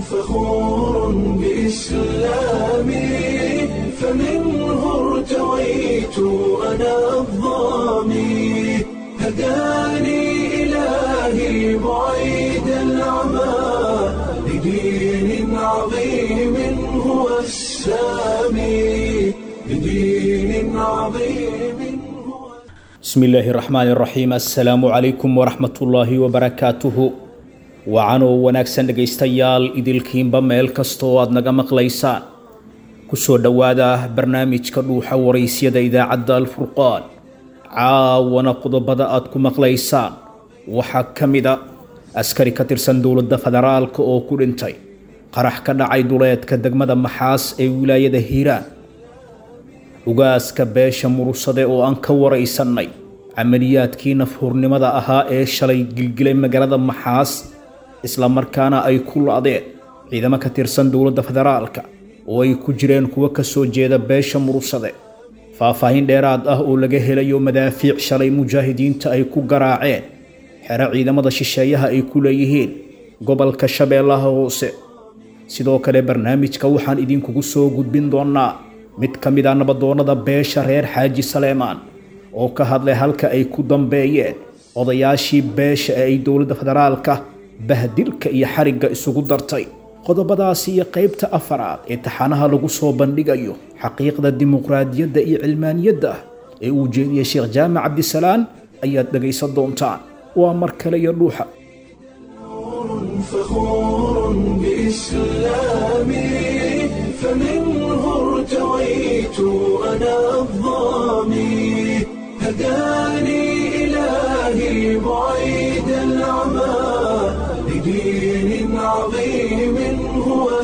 فخور بإسلامي فمنه ارتويت أنا الظامي هداني إلهي بعيد العمى لدين عظيم هو السامي لدين عظيم هو bismi illaahi raxmaani raxiim assalaamu calaykum waraxmatullaahi wabarakaatuhu wacanoo wanaagsan dhegaystayaal idilkiinba meel kasta oo aad naga maqlaysaan kusoo dhowaada barnaamijka dhuuxa waraysyada idaacadda alfurqaan caawana qodobada aad ku maqlaysaan waxaa ka mida askari ka tirsan dowladda federaalka oo ku dhintay qarax ka dhacay duleedka degmada maxaas ee wilaayada hiiraan ugaaska beesha murursade oo aan ka waraysannay camaliyaadkii nafhurnimada ahaa ee shalay gilgilay magaalada maxaas isla markaana ay ku la-deen ciidamo ka tirsan dowladda federaalka oo ay ku jireen kuwo ka soo jeeda beesha murursade faahfaahin dheeraad ah oo laga helayo madaafiic shalay mujaahidiinta ay ku garaaceen xero ciidamada shisheeyaha ay ku leeyihiin gobolka shabeellaha hoose sidoo kale barnaamijka waxaan idinkugu soo gudbin doonaa mid ka mid a nabadoonnada beesha reer xaaji saleemaan oo ka hadlay halka ay ku dambeeyeen odayaashii beesha ee ay dowladda federaalka bahdilka iyo xarigga isugu dartay qodobadaasi iyo qaybta afaraad ee taxanaha lagu soo bandhigayo xaqiiqda dimuqraadiyadda iyo cilmaaniyadda ee uu jeediyey sheekh jaamac cabdisalaan ayaad dhegaysan doontaan waa mar kale iyo dhuuxa فخور بإسلامي فمنه ارتويت أنا الظامي هداني إلهي بعيد العمى لدين عظيم هو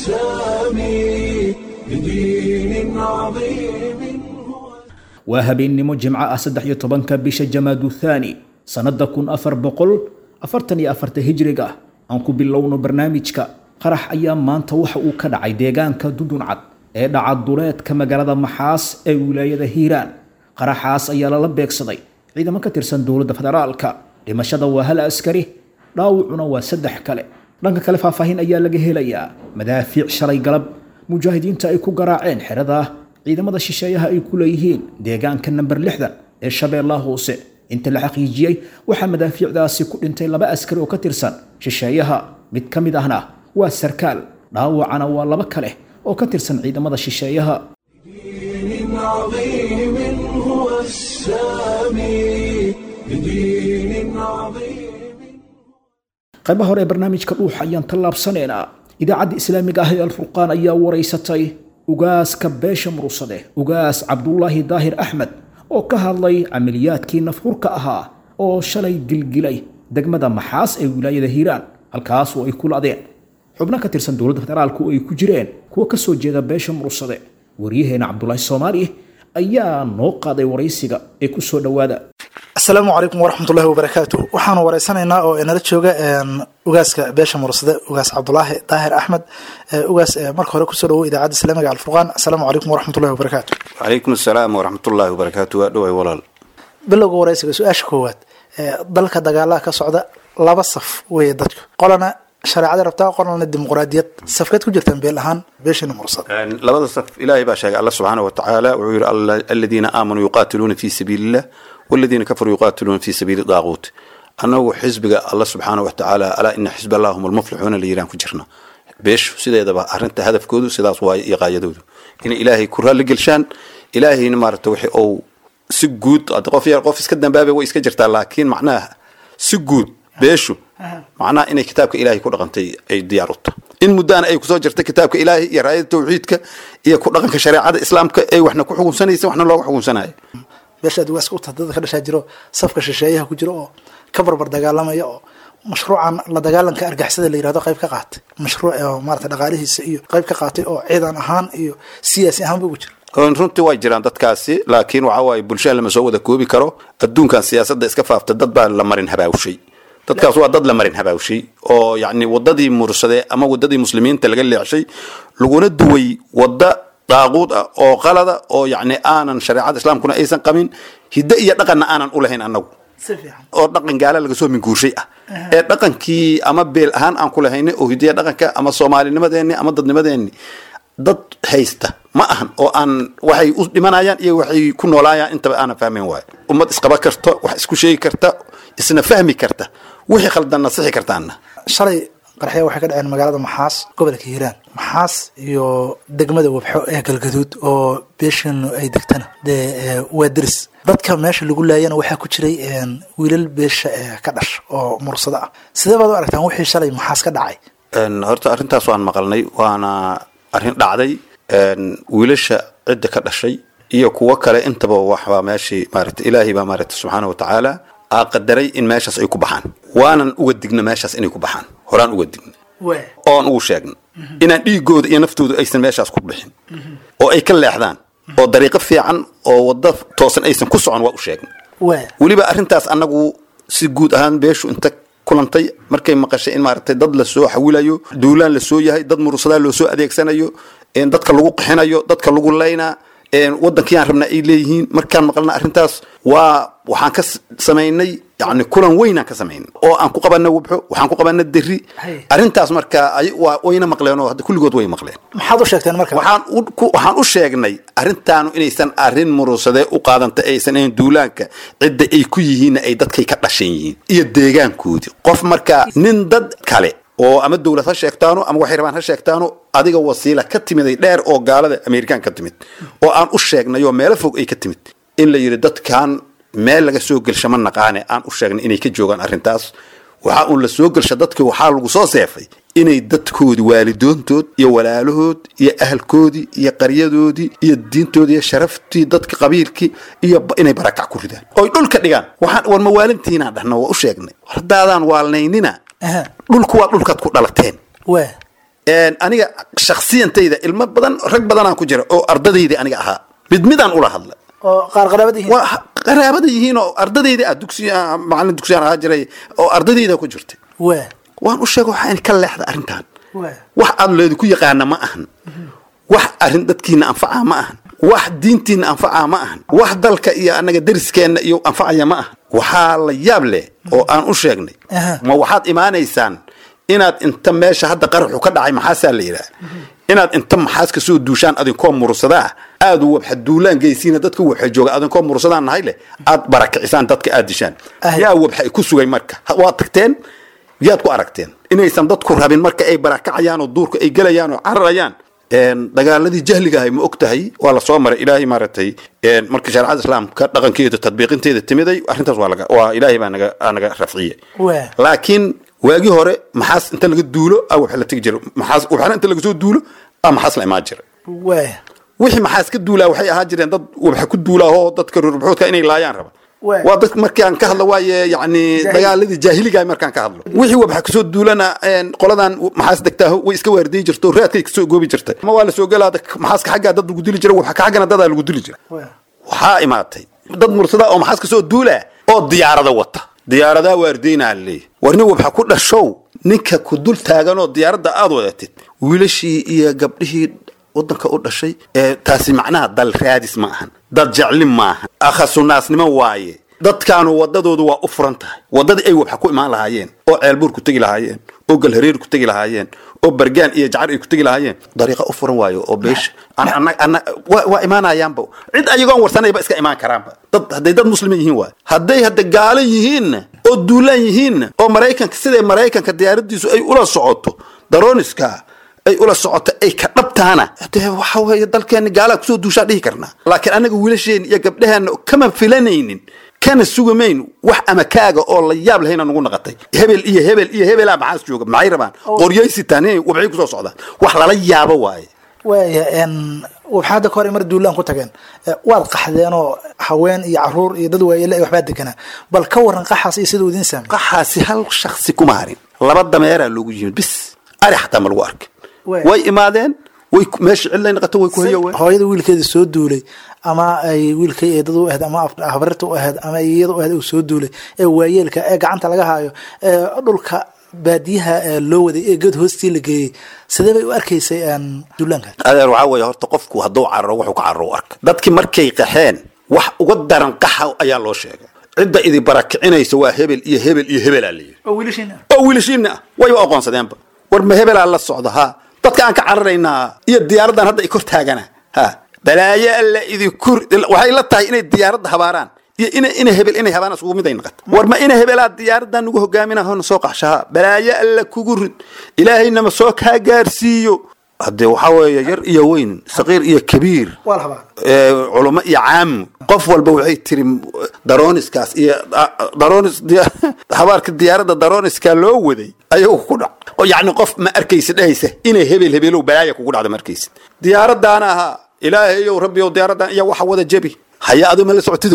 السامي لدين عظيم هو waa habeennimo jimco ah saddex iyo tobanka bisha jamaadu thaani sannadda kun afar boqol afartan iyo afarta hijriga aan ku bilowno barnaamijka qarax ayaa maanta waxa uu ka dhacay deegaanka duduncad ee dhaca duleedka magaalada maxaas ee wilaayada hiiraan qaraxaas ayaa lala beegsaday ciidamo ka tirsan dowladda federaalka dhimashada waa hal askari dhaawacuna waa saddex kale dhanka kale faahfaahin ayaa laga helayaa madaafiic shalay galab mujaahidiinta ay ku garaaceen xerada ciidamada shisheeyaha ay ku leeyihiin deegaanka namber lixdan ee shabeellaha hoose inta la xaqiijiyey waxaa madaafiicdaasi ku dhintay laba askari oo ka tirsan shisheeyaha mid ka mid ahna waa sarkaal dhaawacana waa laba kale oo ka tirsan ciidamada shisheeyaha دين عظيم هو السامي لدين عظيم qaybaha hore ee barnaamijka dhuuxa ayaan tallaabsanaynaa idaacadda islaamiga ah ee alfurqaan ayaa waraysatay ugaaska beesha murursade ugaas cabdulaahi daahir axmed oo ka hadlay camaliyaadkii nafhurka ahaa oo shalay gilgilay degmada maxaas ee wilaayada hiiraan halkaas oo ay ku la-deen xubno ka tirsan dowladda federaalka oo ay ku jireen kuwa ka soo jeeda beesha murursade waryaheena cabdulaahi soomaali ayaa noo qaaday waraysiga ee ku soo dhowaada asalaamu calaykum waraxmatullahi wabarakaatu waxaanu wareysanaynaa oo inala jooga ugaaska beesha mursade ugaas cabdulaahi daahir axmed ugaas marka hore kusoo dhawo idaacadda islaamiga alfurqaan asalaamu calaykum waraxmatullahi wabarakaatu calaykum asalaam waraxmatullaahi wabarakaatu waa dhoway walaal bilowga wareysiga su-aasha koowaad dalka dagaalaha ka socda laba saf weeye dadku qolana shareecada rabtaa qolana dimuqraadiyad safkeed ku jirtaan beel ahaan beeshana mursade labada saf ilaahay baa sheegay alla subxaana wa tacaala wuxuu yihi "Alla- aladiina aamanuu yuqaatiluuna fi sabiili illah waladiina kafaruu yuqaatiluuna fi sabiili daaquut annagu xisbiga alla subxaana wa tacaala alaa ina xisb allah hum almuflixuuna la yiraan ku jirna beeshu sideedaba arrinta hadafkoodu sidaas waaye iyo qaayadoodu inay ilaahay ku raalli gelshaan ilaahayna maarata wixii ou si guud hadda qof yar qof iska dambaabay way iska jirtaa laakiin macnaha si guud beeshu macnaha inay kitaabka ilaahay ku dhaqantay ay diyaar u tahay in muddaana ay kusoo jirta kitaabka ilaahay iyo raayada tawxiidka iyo ku dhaqanka shareecada islaamka ay waxna ku xukunsanaysa waxna looga xukunsanayo beeshaad ugaaska uta dada ka dhashaa jiro safka shisheeyaha ku jiro oo ka barbar dagaalamaya oo mashruucan la dagaalanka argixisada la yirahdo qayb ka qaatay mashruuc oo maarata dhaqaalihiisa iyo qayb ka qaatay oo ciidan ahaan iyo siyaasi ahaanba ugu jira Een, runtii way jiraan dadkaasi laakiin waxa waaye bulshada lama soo wada koobi karo adduunkan siyaasadda iska faafta dad baa la marin habaawshay dadkaas waa dad la marin habaawshay oo yacni wadadii mursade ama wadadii muslimiinta laga leexshay laguna duway wadda daaquud ah oo qalada oo yacni aanan shareecada islaamkuna aysan qabin hidde iyo dhaqanna aanan u lahayn annagu si fiican oo dhaqan gaala laga soo minguurshay ah ee dhaqankii ama beel ahaan aan ku lahaynay oo hidiya dhaqanka ama soomaalinimadeenni ama dadnimadeenni dad haysta ma ahan oo aan waxay u dhimanayaan iyo waxay ku noolaayaan intaba aanan fahmayn waayo ummad isqaba karto wax isku sheegi karta isna fahmi karta wixii khaldanna sixi kartaanna shalay qarxya waxay ka dhaceen magaalada maxaas gobolka hiiraan maxaas iyo degmada wabxo ee galgaduud oo beeshanu ay degtana dee ee, waa deris dadka meesha lagu laayana waxaa ku jiray een, wiilal beesha ee ka dhash oo mursado ah sidee baad u aragtaan wixii shalay maxaas ka dhacay Een, horta arrintaas waan maqalnay waana arrin dhacday een, wiilasha cidda ka dhashay iyo kuwo kale intaba waxbaa meeshii maarata ilaahay baa maarata subxaana wa tacaala aa qadaray in meeshaas ay ku baxaan waanan uga digna meeshaas inay ku baxaan horaan uga digna oon ugu sheegna inaan dhiigooda iyo naftooda aysan meeshaas ku bixin oo ay ka leexdaan oo dariiqo fiican oo waddo toosan aysan ku socon waa u sheegna waa weliba arrintaas annagu si guud ahaan beeshu inta kulantay markay maqashay in maaragtay dad lasoo xawilayo duulaan lasoo yahay dad murusadaa loo soo adeegsanayo een dadka lagu qixinayo dadka lagu laynaa een wadankii aan rabnaa ay leeyihiin markaan maqalna arrintaas waa waxaan ka s- samaynay yani kulan weynaan ka samaynay oo aan ku qabana wabxo waxaan ku qabana deri Hay. arrintaas marka ay- waa wayna maqleen oo hadda kulligood way maqleen maxaad u sheegteen marka waxaan u ku- waxaan u sheegnay arrintaanu inaysan arrin murusadee u qaadanta aysan ahayn duulaanka cidda ay ku yihiinna ay dadkay ka dhashan yihiin iyo deegaankoodii qof markaa nin dad kale oo ama dowlad ha sheegtaano ama waxay rabaan ha sheegtaano adiga wasiila ka timiday dheer oo gaalada amerikaan ka timid oo aan u sheegnay oo meelo fog ay ka timid in la yidhi dadkan meel laga soo gelsha ma naqaane aan u sheegnay inay ka joogaan arrintaas waxaa uun la soo gelsha dadkii waxaa lagu soo seefay inay dadkoodii waalidoontood iyo walaalahood iyo ahalkoodii iyo qaryadoodii iyo diintoodii iyo sharaftii dadka qabiilkii iyo ba- inay barakac ku ridaan oy dhulka dhigaan waxaan war mawaalintiinaan dhahna waa u sheegnay haddaadaan waalnaynina Aha. dhulku waa dhulkaad ku dhalateen waa Een, aniga shaksiyantayda ilmo badan rag badanaan ku jira oo ardadaydii aniga ahaa mid midaan ula hadla oo qaar qaraabad yihiin waa qaraabada yihiin oo ardadayda ah dugsi ah, macallin dugsiyaan ahaa jiray oo ardadayda ku jirtay waa waan u sheega waxaa in ka leexda arrintan waa wax aad leedku yaqaana ma ahan wax arrin dadkiina anfaca ma ahan wax diintiina anfaca ma ahan wax dalka iyo annaga deriskeenna iyo anfacaya ma ahan waxaa la yaab leh oo aan u sheegnay Aha. ma waxaad imaanaysaan inaad inta meesha hadda qaraxu ka dhacay maxaasaa la yidhaha inaad inta maxaas ka soo duushaan adinkoo mursadaa aad wabxa duulaan geysiina dadka wabxa jooga adinkoo mursadaan nahay leh aad barakicisaan dadka aad dishaan Ahay. yaa wabxa ku sugay marka Ha- waad tagteen yaad ku aragteen inaysan dadku rabin marka ay barakacayaan oo duurka ay gelayaan oo cararayaan een, dagaaladii jahliga ahay ma og tahay waa lasoo maray ilaahay maaragtay een, marka shareecada islaamka dhaqankeeda tadbiiqinteeda timiday arrintaas waa laga waa ilaahay baa naga aa naga rafciyey Waa. laakiin waagii hore maxaas inta laga duulo a waxa la tegi jira maxaas waxna inta laga soo duulo a maxaas la imaan jira waa wixii maxaas ka duulaa waxay ahaan jireen dad waxa ku duulaa oo dadka rurbuxoodka inay laayaan raba Waa. waa dad markaan ka hadlo waaye yani dagaaladii jaahiliga markaan ka hadlo wixii waxa kasoo duulana een, qoladan maxaas degtaa way iska waardiyi jirto raadkay kasoo goobi jirtay ma waa la soo galaada maxaaska xaggaa dad lagu dili jira waxa ka xaggana dadaa lagu dili jira waa waxaa imaatay dad mursada oo maxaas kasoo duula oo diyaarada wata diyaaradaa waardiynaa leeyahy war nin wabxa ku dhashow ninka ku dul taaganoo diyaaradda aad wadatid wiilashii iyo gabdhihii wadanka u dhashay ee taasi macnaha dal raadis ma ahan dad jeclin maahan akhasunaasnimo waaye dadkaanu wadadoodu waa u furan tahay wadadii ay wabxa ku imaan lahaayeen oo ceelbuur ku tegi lahaayeen oo galhareer ku tegi lahaayeen oo bargaan iyo jacar ay ku tegi lahaayeen dariiqa u furan waayo oo beesha An- anna- anna- waa waa imaanayaanba cid ayagoon warsanayba iska imaan karaanba dad hadday dad muslimiin yihiin waay hadday hadda gaalo yihiinna oo duulaan yihiinna oo maraykanka siday maraykanka diyaaradiisu ay ula socoto daroniska ay ula socoto ay ka dhabtaana dee waxa weeye dalkeena gaalaa kusoo duushaa dhihi karnaa laakiin annaga wiilasheen iyo gabdhaheenna kama filanaynin kana sugamayn wax ama kaaga oo la yaab lahayna nugu naqatay hebel iyo hebel iyo hebelaa maxaas jooga maxay rabaan qoryaysitaan inay wabxay kusoo socdaan wax lala yaabo waaye waaya n waxaa hadda ka hor ay mar duulaan ku tageen Eh, waad qaxdeenoo haween iyo caruur iyo dad waayele ay waxbaa deganaa bal ka waran qaxaas iyo siduu idiin saamay qaxaasi hal shaksi kuma harin laba dameeraa loogu yimid bis ari xataa ma lagu arkin Waay. way imaadeen way ku- meesha cidlay naqato way ku hayoween hooyada wiilkeeda soo duulay ama ay wiilkay eedada u ahayd ama af- habarirta u ahayd ama iyada u ahayd uu soo duulay ee waayeelka ee gacanta laga haayo ee dhulka baadiyaha ee loo waday ee geed hoostii la geeyey sidee bay u arkaysay een, duulaanka adeer waxaa weeye horta qofku hadduu cararo wuxuu ka cararo u arka dadkii markay qaxeen wax uga daran qaxa ayaa loo sheegay cidda idi barakicinaysa waa hebel iyo hebel iyo hebelaa layidhi oo wiilashiina oo wiilashiina ah way u aqoonsadeenba war ma hebelaa la socda ha dadka aan ka cararaynaa iyo diyaaraddan hadda i kor taagana ha balaayo alla idinku waxay la tahay inay diyaaradda habaaraan iyo ina ina hebel inay habaan isugu mid ay noqoto war ma ina hebelaa diyaaraddan nugu hogaaminaa hona soo qaxshaha balaayo alla kugu rid ilaahaynama soo kaa gaarsiiyo haddee waxaa weeye yar iyo weyn saqiir iyo kabiir waa la habaa ee, culamo iyo caamu qof walba waxay tiri daroniskaas iyo a- daronis diya- habaarka diyaaradda daroniska loo waday ayagu ku dhac oo yacni qof ma arkaysid dhehaysa inay hebel hebelow balaaya kugu dhacda ma arkaysid diyaaraddaana ahaa ilaahayow rabbiyow diyaaraddan iyo waxa wada jebi haya adu ma la socotido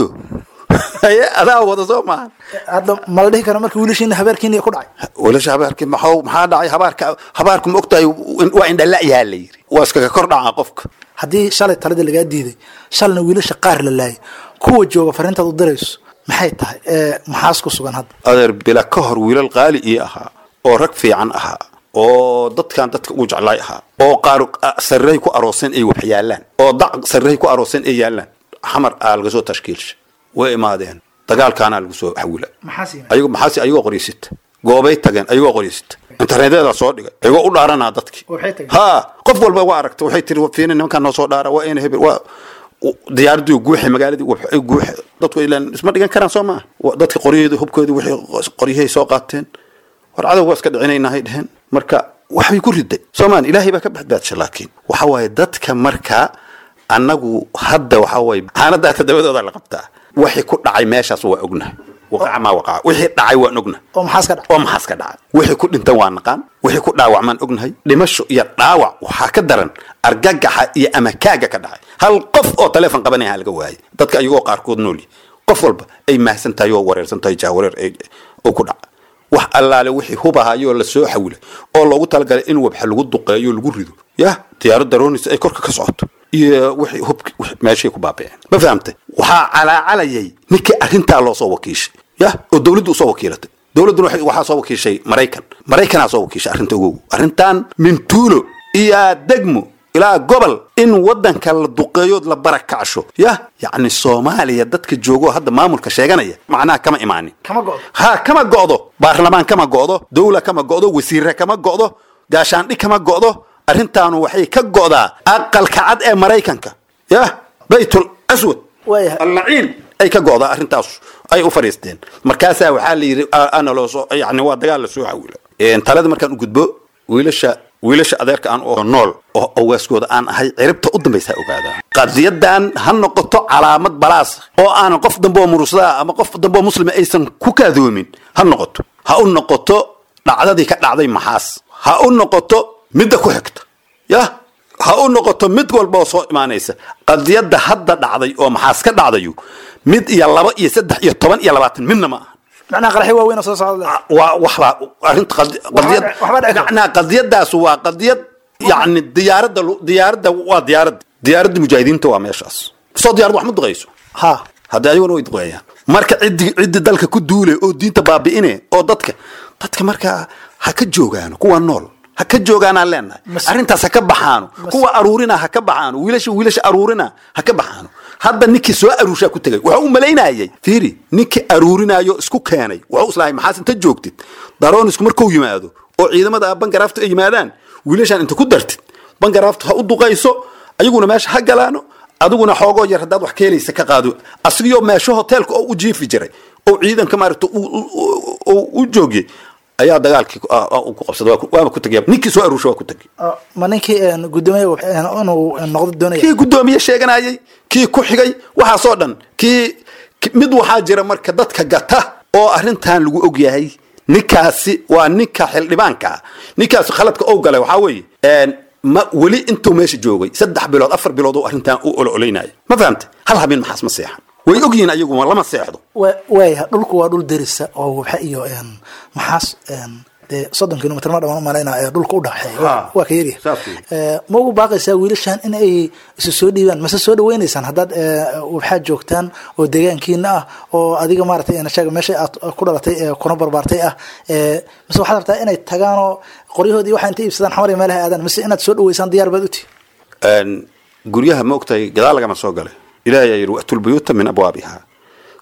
haye adaa wada soo maahan hadda ma la dhihi karo marka wiilashiina habeerkiina ku dhacay wiilasha habaarki maxaa maxaa dhacay habaarka habaarku ma ogtahay waa indhala'yaha la yidhi waa iskaga kor dhacaa qofka haddii shalay taladii lagaa diiday shalna wiilasha qaar la laayay kuwa jooga fariintaad u dirayso maxay tahay ee maxaas ku sugan hadda adeer bila ka hor wiilal qaali ii ahaa oo rag fiican ahaa oo dadkan dadka ugu jeclaay ahaa oo qaar sarrey ku arooseen ay wax yaalaan oo dac sarrey ku arooseen ay yaalaan xamar aa laga soo tashkiilsha way imaadeen dagaalkaanaa lagu soo xawila maxaas yimid ayago maxaasi ayagoo qoryasita goobay tageen ayagoo qoryasita internetyada soo dhigay ayagoo u dhaaranaa dadki Waxay tageen? ha qof walba waa aragta waxay tiri fiina nimankaan noo soo dhaara waa ina hebel waa diyaaradii guuxe magaaladii waxay guuxe dadku ilaan isma dhigan karaan soo maaha Wa- dadka qoryaheedu hubkoodii waxay qoryahay soo qaateen war cadow waa iska dhicinaynahay dheheen marka waxbay ku riday soomaan ilaahay baa ka badbaadsha laakiin waxa waaye dadka marka annagu hadda waxa waaye xaanadaa todobadooda la qabtaa wixii ku dhacay meeshaas waa ognahay waqaca maa waqaca wixii dhacay waan ognahay oo maxaas ka dhacay oo maxaas ka dhacay wixii ku dhintan waa naqaan wixii ku dhaawacmaan ognahay dhimasho iyo dhaawac waxaa ka daran argagaxa iyo amakaaga ka dhacay hal qof oo taleefon qabanaya laga waayay dadka ayagoo qaarkood nool yihin qof walba ay mahsan tahay oo wareersan tahay jahwareer ay- oo ku dhaca wax allaale wixii hubahayoo la soo xawilay oo loogu talagalay in wabxa lagu duqeeyo lagu rido yah diyaarad daroonis ay korka ka socoto iyo wixii hubki wixii meeshay ku baaba'een ma fahamtay waxaa calaacalayay ninkii arrintaa loo soo wakiishay yah oo dowladdu usoo wakiilatay dowladduna waxay- waxaa soo wakiishay maraykan maraykanaa soo wakiishay arrinta ogow arrintan mintuulo iyo degmo ilaa gobol in wadanka la duqeeyood la barakacsho yah yacni soomaaliya dadka joogo hadda maamulka sheeganaya macnaha kama imaanin kama go'do ha kama go'do baarlamaan kama go'do dowla kama go'do wasiire kama go'do gaashaandhig kama go'do arrintaanu waxay ka go'daa aqalka cad ee maraykanka yah baytul aswad Waayahay. allaciin ay ka go'daa arrintaas ay u fadhiisteen markaasaa waxaa la yidhi a- ana loo soo yani waa dagaal la soo xawila Een, talada markaan u gudbo wiilasha wiilasha adeerka aan oo nool oo awaaskooda aan ahay ciribta u dambaysa ha ogaadaa qadiyadan ha noqoto calaamad balaas oo aanan qof dambe oo murusada ama qof dambe oo muslima aysan ku kaadoomin ha noqoto ha u noqoto dhacdadii ka dhacday maxaas ha u noqoto midda ku xigta yah ha u noqoto mid walba oo soo imaanaysa qadiyadda hadda dhacday oo maxaas ka dhacdayu mid iyo laba iyo saddex iyo toban iyo labaatan midna ma aha macnaha qaraxyo waaweyn oo soo socda leh. waa waxbaa arrinta qadi- qadiyad waxba dhici karta. macnaha qadiyadaas waa qadiyad yacni diyaaradda lu- diyaaradda waa diyaaradda diyaaradda mujaahidiinta waa meeshaas soo diyaarad wax ma duqayso ha haddii ayaguna way duqeeyaan marka ciddi ciddi dalka ku duule oo diinta baabi'ine oo dadka dadka markaa ha ka joogaano kuwa nool ha ka joogaanaan leenahay Mas- arrintaas ha ka baxaano kuwa aruurina ha ka baxaano wiilasha wiilasha aruurina ha ka baxaano hadda ninkii soo aruurshaa ku tegay wuxuu u malaynayay fiiri ninkii aruurinayo isku keenay wuxuu islahay maxaas inta joogtid daroonisku markuu yimaado oo ciidamada bangaraaftu ay yimaadaan wiilashaan inta ku dartid bangaraaftu ha u duqayso ayaguna meesha ha galaano adiguna xoogoo yar haddaad wax keelaysa ka qaado asigiyoo meesho hoteelka oo u jiifi jiray oo ciidanka maaragta u- u- u- u- u joogiyey ayaa dagaalkii ku- ah, ah, ku qabsaday waa ku- waaba ku tegaya ninkii soo aruursha waa ku tegay oo ma ninkii een, guddoomiye een, inuu noqdo doonaya kii guddoomiye sheeganayay kii ku xigay waxaasoo dhan kii ki- mid waxaa jira marka dadka gata oo arrintan lagu og yahay ninkaasi waa ninka xildhibaanka ah ninkaasi khaladka ou galay waxaa weeye een, ma weli intuu meesha joogay saddex bilood afar bilood oo arrintan u ololaynaya ma fahamtay hal habeen maxaas ma seexan way ogyihiin ayagu lama seexdo Wa- waaya dhulku waa dhul derisa oo waxa iyo een, maxaas een, dee soddon kilomitr ma dhamaan umalayna ee dhulka u dhaxeeya Waa- Ha. waa ka yaryahay Saas weeye. Ee, ma ugu baaqaysaa wiilashan in ay isu soo dhiibaan mase soo dhaweynaysaan haddaad ee, waxaad joogtaan oo deegaankiina ah oo adiga maaragtay een, sheega meesha aad ku dhalatay ee kuna barbaartay ah ee, mase waxaad rabtaa inay tagaan oo qoryahoodii waxa intay iibsadaan xamar iyo meelaha aadaan mase inaad soo dhaweysaan diyaar baad uti Een, guryaha ma ogtahay gadaal lagama soo galay ilaahay ayaa yidhi wa'tul buyuuta min abwaabiha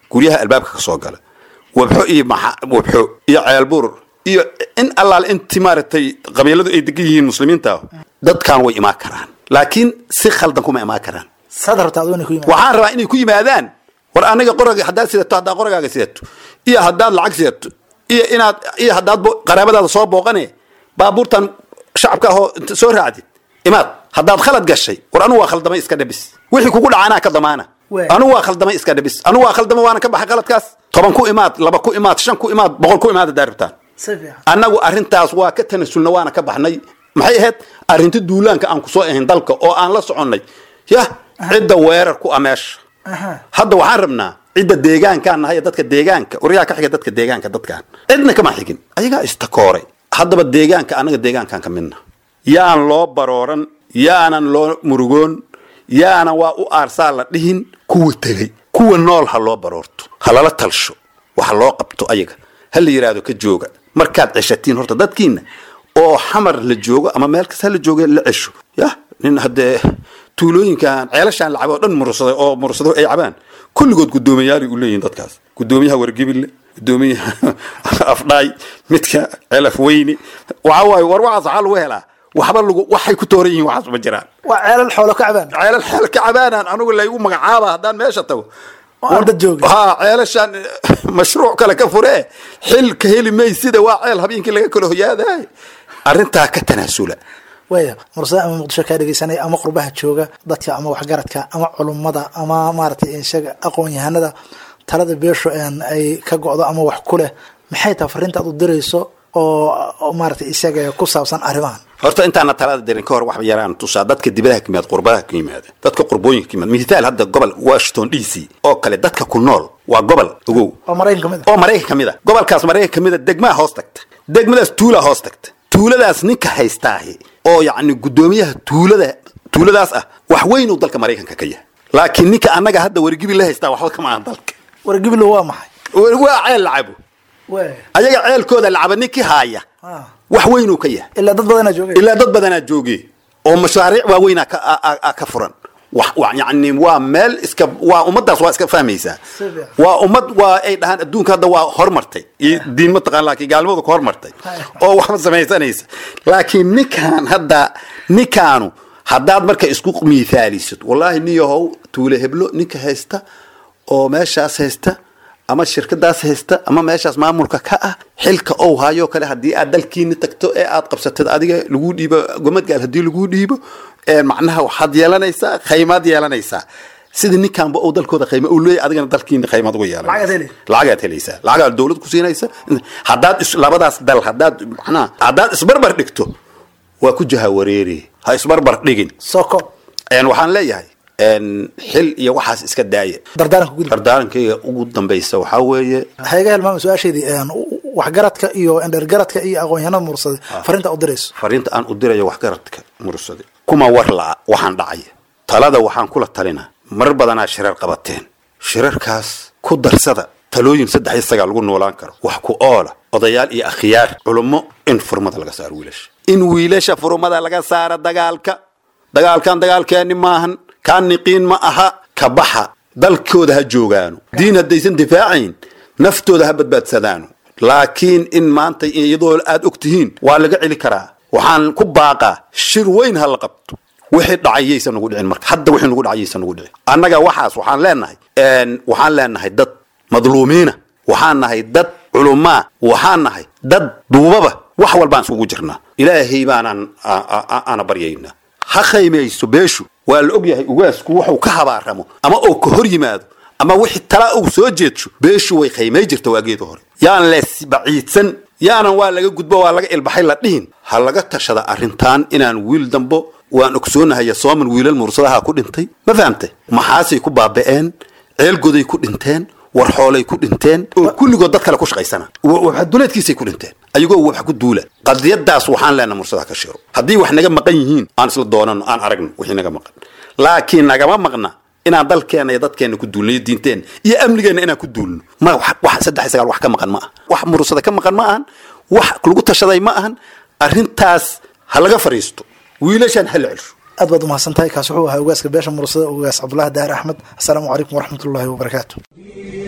guryaha albaabka ka soo gala wabxo iyo maxa- wabxo iyo ceelbuur iyo in allaale inti maaragtay qabiiladu ay degan yihiin muslimiinta dadkan way imaan karaan laakiin si khaldan kuma imaan karaan saad rabtaa aduu inay ku yimaado waxaan rabaa inay ku yimaadaan war anaga qoraga haddaad sidato haddaad qoragaaga sidato iyo haddaad lacag sidato iyo inaad iyo haddaad bo- qaraabadaada soo booqane baabuurtan shacabka ahoo inta soo raacdid imaad haddaad khalad gashay war anugu waa khaldamay iska dhabis wixii kugu dhaca anaa ka damaana Wee. anugu waa khaldamay iska dhabis anugu waa khaldamay waana ka baxay khaladkaas toban ku imaad laba ku imaad shan ku imaad boqol ku imaad haddaad rabtaan si fiican annagu arrintaas waa ka tanasulna waana ka baxnay maxay ahayd arrinta duulaanka aan kusoo ahayn dalka oo aan la soconnay yah cidda weerar ku ah meesha Aha. hadda waxaan rabnaa cidda deegaankaan nahay dadka deegaanka waryaa ka xiga dadka deegaanka dadkaan cidna kama xigin ayagaa istakooray haddaba deegaanka annaga deegaankaan ka midna yaan loo barooran yaanan loo murugoon yaanan waa u aarsaa la dhihin kuwa tegey kuwa nool ha loo baroorto ha lala talsho waxa loo qabto ayaga ha la yidhaahdo ka jooga markaad ceshatiin horta dadkiina oo xamar la joogo ama meel kasta ha la jooga la cesho yah nin haddee tuulooyinkan ceelashaan lacab oo dhan mursaday oo mursado ay cabaan kulligood guddoomiyaali u leeyihin dadkaas guddoomiyaha wargebille guddoomiyaha afdhaay midka celaf weyne waxa waaye war waxaas waxaa lagu helaa waxba lagu waxay ku tooran yihiin waxaas ma jiraan waa ceelal xoolo ka cabaan ceelal xeel ka cabaanaan anigu laygu magacaaba haddaan meesha tago oo aan dad joogin ha ceelashaan mashruuc kale ka furee xil ka heli maysida waa ceel habeenkii laga kala hoyaadaay arrintaa ka tanaasula waaya mursada ama muqdisho kaa dhegeysanaya ama qurbaha jooga dadka ama waxgaradka ama culummada ama maaragtay isaga aqoon yahanada talada beesho een ay ka go'do ama wax ku leh maxay tahay fariinta aad u dirayso oo oo maaragtay isaga ku saabsan arrimahan horta intaana talada dirin ka hor wax yaraan tusaa dadka dibadaha ka yimaada qurbadaha ka yimaada dadka qurbooyinka ka yimaada mithaal hadda gobol washington d c oo kale dadka ku nool waa gobol ogow oo maraykan ka mid ah oo maraykan ka mid a gobolkaas maraykan ka mid a degmaa hoos tagta degmadaas tuulaa hoos tagta tuuladaas ninka haystaahi oo yacni guddoomiyaha tuulada tuuladaas ah wax weyn uu dalka maraykanka ka yahay laakiin ninka annaga hadda wargibi la haystaa waxba kama ahan dalka wargibilo waa maxay waa ceel lacabo waaya ayaga ceelkooda lacaba ninkii haaya Ah. wax weyn uu ka yahay ilaa dad badanaa joogay ilaa dad badanaa jooge oo mashaariic waaweynaa ka, a- a- a- ka furan wax wa- yacni waa meel iska waa ummadaas waa iska fahmaysaa Si fiican. waa ummad waa ay dhahaan adduunka hadda waa hormartay iyo diin ma taqaan laakiin gaalnimadu ka hormartay Hay. oo waxba samaysanaysa laakiin ninkaan hadda ninkaanu haddaad marka isku miithaalisid wallaahi niyahow tuule heblo ninka haysta oo meeshaas haysta ama shirkadaas haysta ama meeshaas maamulka ka ah xilka ou hayo kale haddii aad dalkiini tagto ee aad qabsatid adiga lagu dhiibo gomadgaal haddii lagu dhiibo ee macnaha waxaad yeelanaysaa khaymaad yeelanaysaa sida ninkaanba ou dalkooda khayma uu leeyahay adigana dalkiina khaymaad uga Lacagaad yeelanaysa heli. lacagaad helaysaa lacagaad dowlad ku siinaysa haddaad is- labadaas dal haddaad macnaha haddaad isbarbar dhigto waa ku jaha wareeri ha isbarbar dhigin soko een waxaan leeyahay een xil iyo waxaas iska daaya dardaaranka gudub dardaarankayga ugu dambaysa waxaa weeye ha iga helmaama su-aasheedii een, waxgaradka iyo endhergaradka iyo aqoon-yahanada mursada fariinta aad u dirayso fariinta aan u dirayo waxgaradka mursade kuma war la'a waxaan dhacaya talada waxaan kula talinaa mar badanaa shirar qabateen shirarkaas ku darsada talooyin saddex iyo sagaal lagu noolaan karo wax ku oola odayaal iyo akhyaar culummo in furmada laga saaro wiilasha in wiilasha furmada laga saaro dagaalka dagaalkan dagaalkeeni maahan kaan niqiin ma aha ka baxa dalkooda ha joogaano diin haddaysan difaacayn naftooda ha badbaadsadaano laakiin in maanta iyadoo aad og tihiin waa laga celi karaa waxaan ku baaqaa shir weyn ha la qabto wixii dhacay yaysan nagu dhicin marka hadda wixii nagu dhacay yaysan nagu dhicin annaga waxaas waxaan leenahay een, waxaan leenahay dad madluumiina waxaan nahay dad culumaa waxaan nahay dad duubaba wax walbaan isugu jirnaa ilaahay baanaan a- a- a- aana baryaynaa ha khaymayso beeshu waa la og yahay ugaasku wuxuu ka habaaramo ama uu ka hor yimaado ama wixii tala uu soo jeedsho beeshu way khaymay jirta waageeda hore yaan lees baciidsan yaanan waa laga gudbo waa laga ilbaxay la dhihin ha laga tashada arrintan inaan wiil dambo waan ogsoonahay sooman wiilal mursadaha ku dhintay ma fahamtay maxaasay ku baaba'een ceelgoday ku dhinteen war xoolay ku dhinteen oo kulligood dad kale ku shaqaysana waxduleedkiisay ku dhinteen ayagoo wax ku duula qadiyadaas waxaan leenahay mursadaha ka shiro haddii wax naga maqan yihiin aan isla doonano aan aragno wixii naga maqan laakiin nagama maqna inaan dalkeena iyo dadkeena ku duulno iyo diinteena iyo amnigeena inaan ku duulno ma wax- wax saddex iyo sagaal wax ka maqan ma aha wax mursada ka maqan ma ahan wax lagu tashaday ma ahan arrintaas ha laga fariisto wiilashaan ha la celsho aad baad umahadsan tahay kaas wuxuu ahaa ogaaska beesha mursada ogaas cabdulahi daar axmed assalaamu calaykum waraxmat ullaahi wabarakaatu دين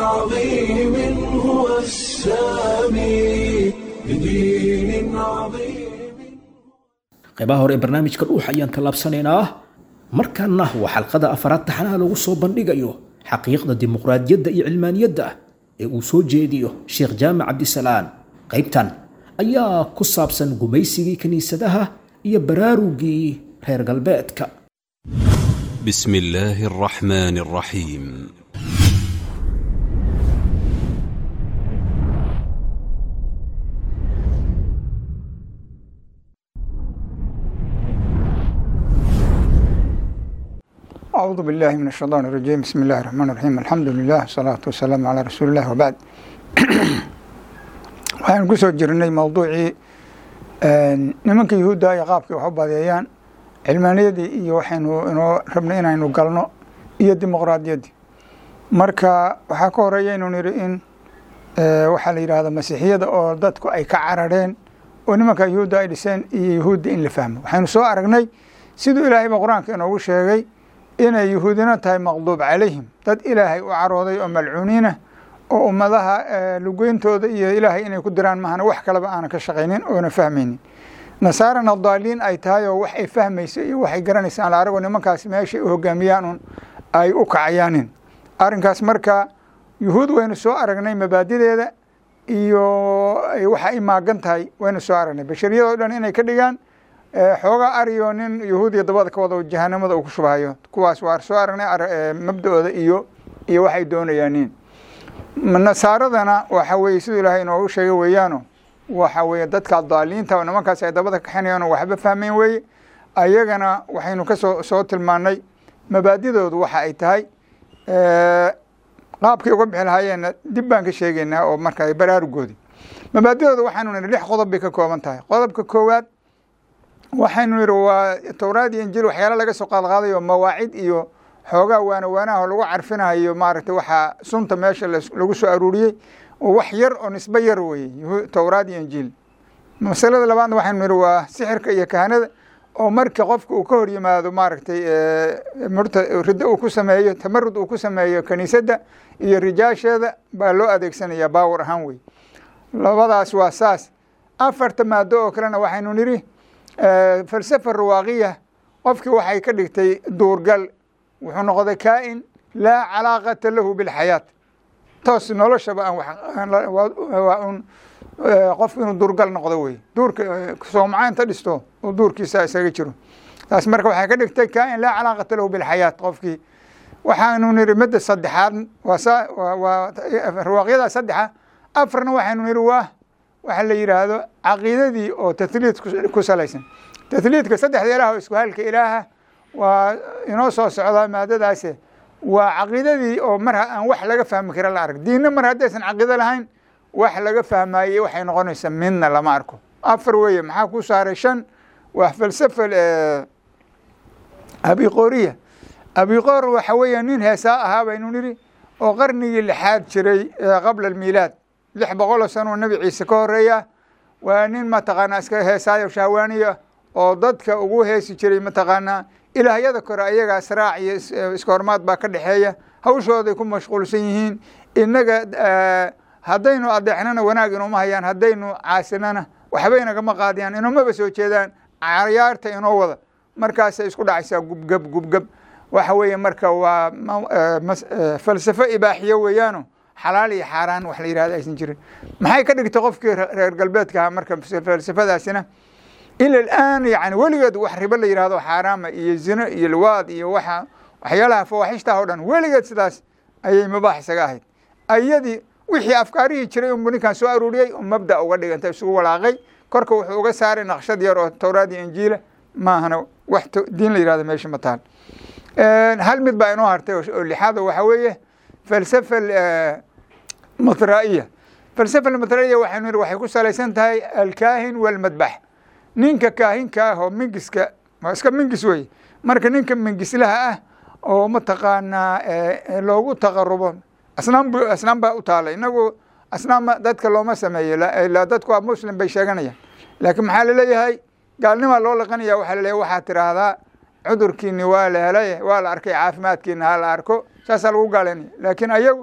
عظيم هو السامي بدين عظيم qaybaha hore ee barnaamijka dhuux ayaan tallaabsanaynaa markaana waa xalqada afaraad taxanaha lagu soo bandhigayo xaqiiqda dimuqraadiyadda iyo cilmaaniyadda ee uu soo jeediyo sheekh jaamac cabdisalaan qaybtan ayaa ku saabsan gumaysigii kiniisadaha iyo baraarugii reer galbeedka بسم الله الرحمن الرحيم أعوذ بالله من الشيطان الرجيم بسم الله الرحمن الرحيم الحمد لله والصلاة والسلام على رسول الله وبعد waxaan ku soo jirnay mowduucii nimanka yuhuudda ay qaabkii wax u badeeyaan cilmaaniyadii iyo waxaynu inoo rabnay inaynu galno iyo dimuqraadiyaddii marka waxaa ka horeeya inuu nidhi in waxaa la yidhaahda masiixiyada oo dadku ay ka carareen oo nimanka yuhuudda ay dhiseen iyo yuhuudda in la fahmo waxaynu soo aragnay siduu ilaahayba qur-aanka inoogu sheegay inay yuhuudina tahay maqduub calayhim dad ilaahay u carooday oo malcuuniina oo ummadaha lugeyntooda iyo ilaahay inay ku diraan mahana wax kaleba aanan ka shaqaynin oona fahmaynin nasaarana daaliin ay tahay oo wax ay fahmayso iyo waxay garanaysa aan la arago nimankaas meeshay u hogaamiyaan un ay u kacayaanin arrinkaas marka yuhuud waynu soo aragnay mabaadideeda iyo waxa ay maagan tahay waynu soo aragnay bashariyadoo dhan inay ka dhigaan xoogaa ariyo nin yahuudiya dabada ka wado jahanamada uu ku shubahayo kuwaas waa soo aragnay mabda-ooda iyo iyo waxay doonayaanin nasaaradana waxa weye siduu ilaahay inoogu sheegay weeyaano waxa weye dadka daaliinta oo nimankaas ay dabada kaxinayaan oo waxba fahmayn weeye ayagana waxaynu kasoo soo tilmaanay mabaadidoodu waxa ay tahay qaabkay uga bixi lahaayeenna dib baan ka sheegaynaa oo marka baraarugoodi mabaadidooda waxaanu nihi lix qodob bay ka kooban tahay qodobka koowaad waxaynu nihi waa towraad iyo injiil waxyaala laga soo qaadqaadayo mawaacid iyo xoogaa waana waanaha lagu carfinayo maaragtay waxaa sunta meesha lagu soo aruuriyey oo wax yar oo nisbe yar weye towraad iyo injiil masalada labaadna waxaynu nihi waa sixirka iyo kahanada oo marka qofka uu ka hor yimaado maaragtay murta riddo uu ku sameeyo tamarud uu ku sameeyo kiniisadda iyo rijaasheeda baa loo adeegsanaya baawar ahaan wey labadaas waa saas afarta maado oo kalena waxaynu nidhi falsafa rawaaqiya qofkii waxay ka dhigtay duurgal wuxuu noqday kaa-in laa calaaqata lahu bilxayaat toos noloshaba aan waa un qofku inuu duurgal noqdo wey duurka soomca inta dhisto oo duurkiisa isaga jiro taas marka waxay ka dhigtay kaa-in laa calaaqata lahu bilxayaat qofkii waxaanu nihi midda saddexaad waa waa rawaaqyadaa saddexa afarna waxaynu nihi waa waxa la yidhaahdo caqiidadii oo tahliid ku salaysan tahliidka saddexda ilaah oo isku halka ilaaha waa inoo soo socdaa maadadaase waa caqiidadii oo mar aan wax laga fahmi kara la arag diinna mar haddaysan caqiido lahayn wax laga fahmaayey waxay noqonaysaa midna lama arko afar weeye maxaa ku saaray shan waa falsafa abiqoriya abiqor waxa weeya nin heesaa ahaa baynu nidhi oo qarnigii lixaad jiray qabla almiilaad lix boqoloo sanoo nebi ciise ka horeeya waa nin mataqaanaa iska heesaayo shahwaaniya oo dadka ugu heesi jiray mataqaanaa ilaahyada kore ayaga sraac iyo iska hormaad baa ka dhexeeya hawshooday ku mashquulsan yihiin innaga haddaynu adeexnana wanaag inooma hayaan haddaynu caasinana waxba inagama qaadiyaan inoomaba soo jeedaan cayaarta inoo wada markaasay isku dhacaysaa gubgab gubgab waxa weeye marka waa falsafo ibaaxiyo weeyaano xalaal iyo xaaraan wax la yihahdo aysan jirin maxay ka dhigtay qofkii reer galbeedka ahaa marka falsafadaasina ila alaan yani weligeed wax ribo la yihahdo xaaraama iyo zino iyo liwaad iyo waxa waxyaalaha fawaaxishtaah o dhan weligeed sidaas ayay mubaax isaga ahayd ayadii wixii afkaarihii jiray unbu ninkan soo aruuriyey oo mabda uga dhiganta isugu walaaqay korka wuxuu uga saaray naqshad yar oo towraad iyo injiila maahana wax diin la yihahdo meesha ma taal hal mid baa inoo hartay oo lixaada waxa weeye falsafa matraiya falsafa matraiya waxaynu nihi waxay ku salaysan tahay alkaahin walmadbax ninka kaahinka ah oo mingiska waa iska mingis weye marka ninka mingislaha ah oo mataqaanaa loogu taqarubo asnaam asnaam baa u taala inagu asnaam dadka looma sameeyo ilaa dadku waa muslim bay sheeganayaan laakiin maxaa laleeyahay gaalnimaa loo laqanaya waxaa laleeyahay waxaad tiraahdaa cudurkiini waa la helay waa la arkay caafimaadkiina ha la arko saasaa lagu gaalaynaya laakiin ayagu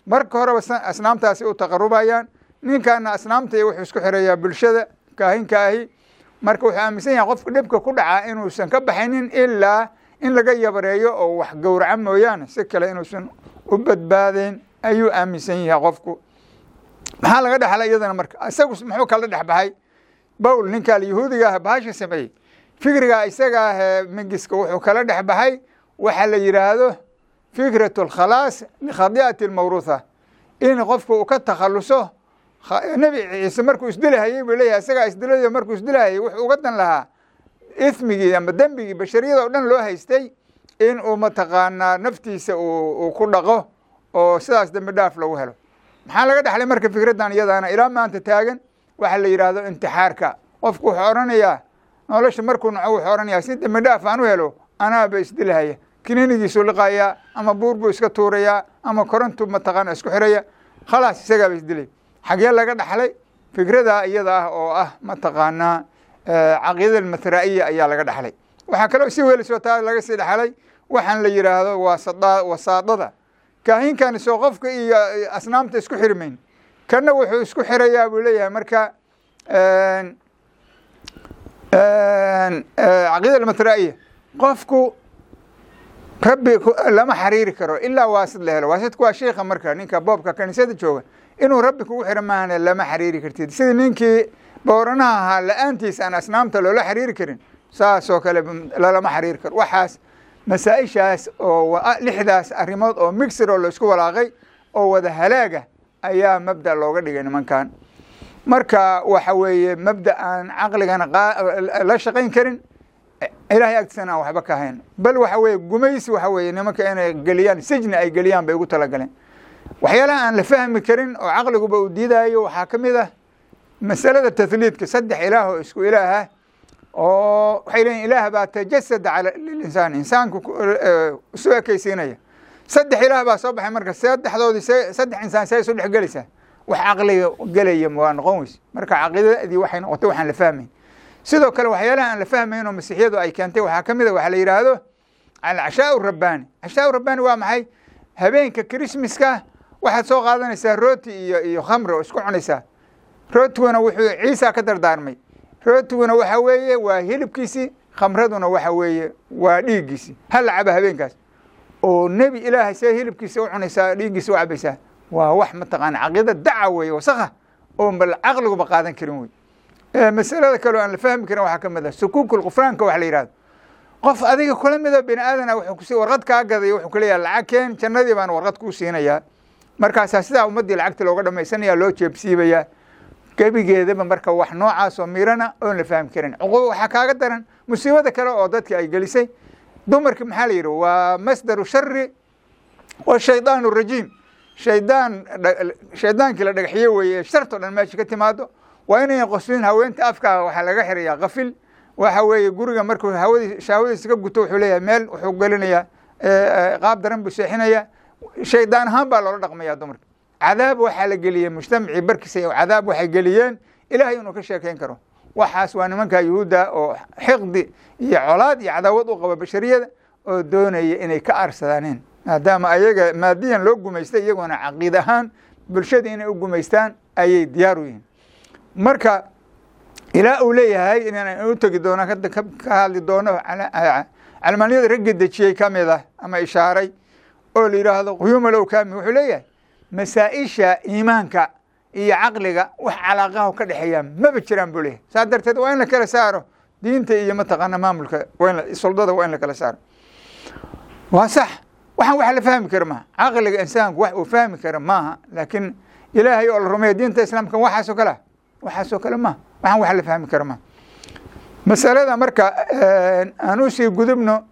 marka horeba asnaamtaasi u taqarubayaan ninkaana asnaamta iyo wuxuu isku xirayaa bulshada kaahinka ahi marka wuxuu aaminsan yahay qofka dhibka ku dhacaa inuusan ka baxaynin ilaa in laga yabareeyo oo wax gowraca mooyaane si kale inuusan u badbaadayn ayuu aaminsan yahay qofku maxaa laga dhexlay iyadana marka isagu muxuu kala dhex baxay bowl ninkaa yahuudiga ah bahasha sameeyey fikriga isaga ah mingiska wuxuu kala dhex baxay waxa la yidhaahdo fikrat alkhalaas likhadi'ati almawruutha in qofku uu ka takhaluso nebi ciise markuu isdilahayey buu leeyahay isagaa isdilayo markuu isdilahayey wuxuu uga dan lahaa ismigii ama dembigii bashariyada oo dhan loo haystay in uu mataqaanaa naftiisa uu ku dhaqo oo sidaas dembi dhaaf lagu helo maxaa laga dhexlay marka fikraddan iyadaana ilaa maanta taagan waxa la yidhaahdo intixaarka qofku wuxuu odhanayaa nolosha markuu naco wuxuu odhanayaa si dembi dhaaf aan u helo anaaba isdilahaya kininigiisuu liqayaa ama buur buu iska tuurayaa ama korontu mataqaana isku xiraya khalaas isagaaba isdilay xagee laga dhaxlay fikrada iyada ah oo ah mataqaanaa caqiidada almatraa'iya ayaa laga dhaxlay waxaa kaloo si welisoo taa laga sii dhaxlay waxaan la yidhaahdo waa wasaadada kaahinkani soo qofka iyo asnaamta isku xirmayn kana wuxuu isku xirayaa buu leeyahay marka caqiida almatraa'iya qofku rabbi lama xariiri karo ilaa waasid la helo waasidku waa sheikha marka ninka boobka kaniisada jooga inuu rabbi kugu xiro maahane lama xariiri kartid sidii ninkii booranaha ahaa la-aantiis aan asnaamta loola xariiri karin saasoo kale lalama xariiri karo waxaas masaa-ishaas oo lixdaas arrimood oo mixir oo laisku walaaqay oo wada halaaga ayaa mabda looga dhigay nimankan marka waxa weeye mabda aan caqligana la shaqayn karin ilaahay agtiisana aan waxba ka hayn bal waxa weeye gumaysi waxa weeye nimanka inay geliyaan sijni ay geliyaan bay ugu talagaleen waxyaalaha aan la fahmi karin oo caqliguba uu diidaayo waxaa ka mid ah masalada tahliidka saddex ilaah oo isku ilaah ah oo waxay leeyiin ilaah baa tajasada cala linsaan insaanku isu ekeysiinaya saddex ilaah baa soo baxay marka saddexdoodii se saddex insaan see isu dhex gelaysaa wax caqliga gelaya waa noqon weyse marka caqiidadii waxay noqotay waxaan la fahmayn sidoo kale waxyaalaha aan la fahmayn oo masiixiyadu ay keentay waxaa ka mid a waxaa la yidhaahdo alcashaa rabbaani cashaa rabbaani waa maxay habeenka christmaska waxaad soo qaadanaysaa rooti iyo iyo khamri oo isku cunaysaa rootiguna wuxuu ciisa ka dardaarmay rootiguna waxa weeye waa hilibkiisii khamraduna waxa weeye waa dhiiggiisii hal la caba habeenkaas oo nebi ilaahay see hilibkiisa u cunaysaa dhiiggiisa u cabaysaa waa wax mataqaana caqiida daca weeye wasakha oo bal caqliguba qaadan karin wey masalada kaleo aan la fahmi karin waxaa ka mid ah sukuukul qufraanka wax la yihahdo qof adiga kula mida bini aadana wuxuu kusi warqad kaa gaday wuxuu kuleeyahay lacag keen jannadii baan warqad kuu siinayaa markaasaa sidaa ummaddii lacagta looga dhamaysanaya loo jeebsiibayaa gebigeedaba marka wax noocaas oo mirana oon la fahmi karin cuquba waxaa kaaga daran musiibada kale oo dadki ay gelisay dumarki maxaa la yidhi waa masdaru shari wa shaydaan rajiim shaydaan shaydaankii la dhagaxye weeye ee sharto dhan meesha ka timaado waa inayn qoslin haweenta afkaa waxaa laga xirayaa kafil waxa weeye guriga markuu hawadi shahwadiisa ka guto wuxuu leeyahay meel wuxuu gelinayaa qaab daran buu seexinayaa shaydaan ahaan baa loola dhaqmaya dumarka cadaab waxaa la geliyey mujtamacii barkiisa cadaab waxay geliyeen ilaahay inuu ka sheekeyn karo waxaas waa nimanka yuhuudda oo xiqdi iyo colaad iyo cadaawad u qaba bashariyada oo doonaya inay ka arsadaaneen maadaama ayaga maadiyan loo gumaystay iyaguna caqiid ahaan bulshada inay u gumaystaan ayay diyaar u yihiin marka ilaa uu leeyahay inaan u tegi doono ka hadli doono calmaaniyada ragga dejiyey ka mid ah ama ishaaray oo la yidhaahdo quyuumalow kaami wuxuu leeyahay masaa-isha iimaanka iyo caqliga wax calaaqaha ka dhexeeya maba jiraan buu leeyahay saas darteed waa in la kala saaro diinta iyo mataqaana maamulka suldada waa in la kala saaro waa sax waxaan wax la fahmi kara maaha caqliga insaanku wax uu fahmi kara maaha laakiin ilaahay oo la rumeeya diinta islaamka waxaasoo kale waxaasoo kale maaha waxaan wax la fahmi kara maaha masalada marka aan usii gudubno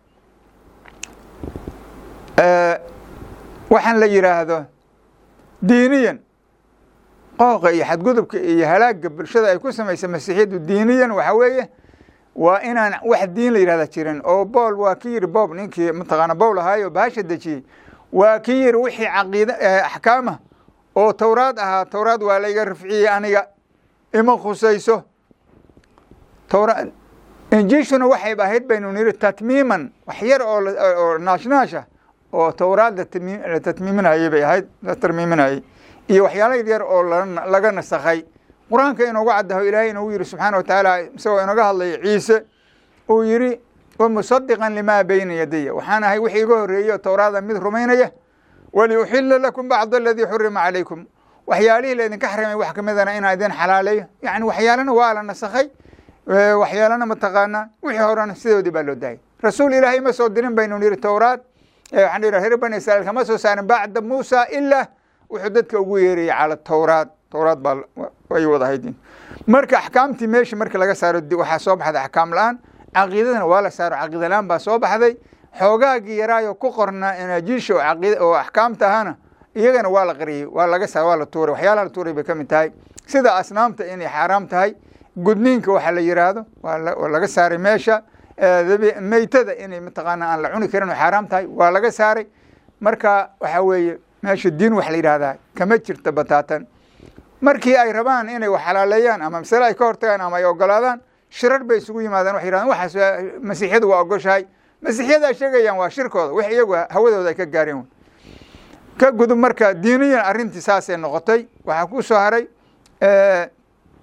waxaan la yidhaahdo diiniyan qooqa iyo xadgudubka iyo halaaga bulshada ay ku samaysa masiixiyaddu diiniyan waxa weeye waa inaan wax diin la yidhahda jirin oo bool waa ki yiri boob ninkii mataqaana bowl ahaayo bahasha dejiyey waa ki yiri wixii caqiida axkaama oo towraad ahaa towraad waa layga rafciyey aniga ima khusayso towra injiishuna waxayba ahayd baynu niri tatmiiman wax yar oo naashnaasha oo towraad la tami- la tatmiiminayay bay ahayd la tarmiiminayay iyo waxyaala yaryar oo la- laga nasakhay qur-aanka inoogu caddaho ilaahay inoogu yidhi subxaana wa tacaala isagoo inaga hadlaya ciise uu yidhi wamusadiqan limaa bayna yadaya waxaan ahay wixii iga horreeyey oo towraada mid rumaynaya waliuxila lakum bacd aladii xurima calaykum waxyaalihii laydinka xarimay wax ka midana inaan idin xalaaleeyo yani waxyaalana waa la nasakhay Eh, waxyaalana mataqaanaa wixii horena sidoodii baa loo daayay rasuul ilaahay ma soo dirin baynu yidhi towraad Eh, waxaan dhihi reer bani israiil kama soo saarin bacda muusa ilaa wuxuu dadka ugu yeerayay cala towraad towraad baa ay wada haydin marka axkaamtii meesha marka laga saaro di- waxaa soo baxday axkaam la-aan caqiidadana waa la saaro caqiida la-aan baa soo baxday xoogaagii yaraayo ku qornaa inaajiisha oo caqiida oo axkaamta ahana iyagana waa la qariyey waa laga saar waa la tuuray waxyaalaha la tuuray bay ka mid tahay sida asnaamta inay xaaraam tahay gudniinka waxa la yiraahdo waa la- waa laga saaray meesha Eh, dabi- meytada inay mataqaana aan la cuni karin oo xaaraam tahay waa laga saaray marka waxa weeye meesha diin wax la yidhahdaa kama jirta bataatan markii ay rabaan inay wax xalaaleeyaan ama masale ay ka hortagaan ama ay ogolaadaan shirar bay isugu yimaadaan waxay yidhahdaan waxaas waa- masiixyadu waa ogoshahay masiixyada ay sheegayaan waa shirkooda wax iyagu hawadooda ay ka gaareen wey. ka gudub marka diiniyan arrintii saasay noqotay waxaa ku soo haray eh,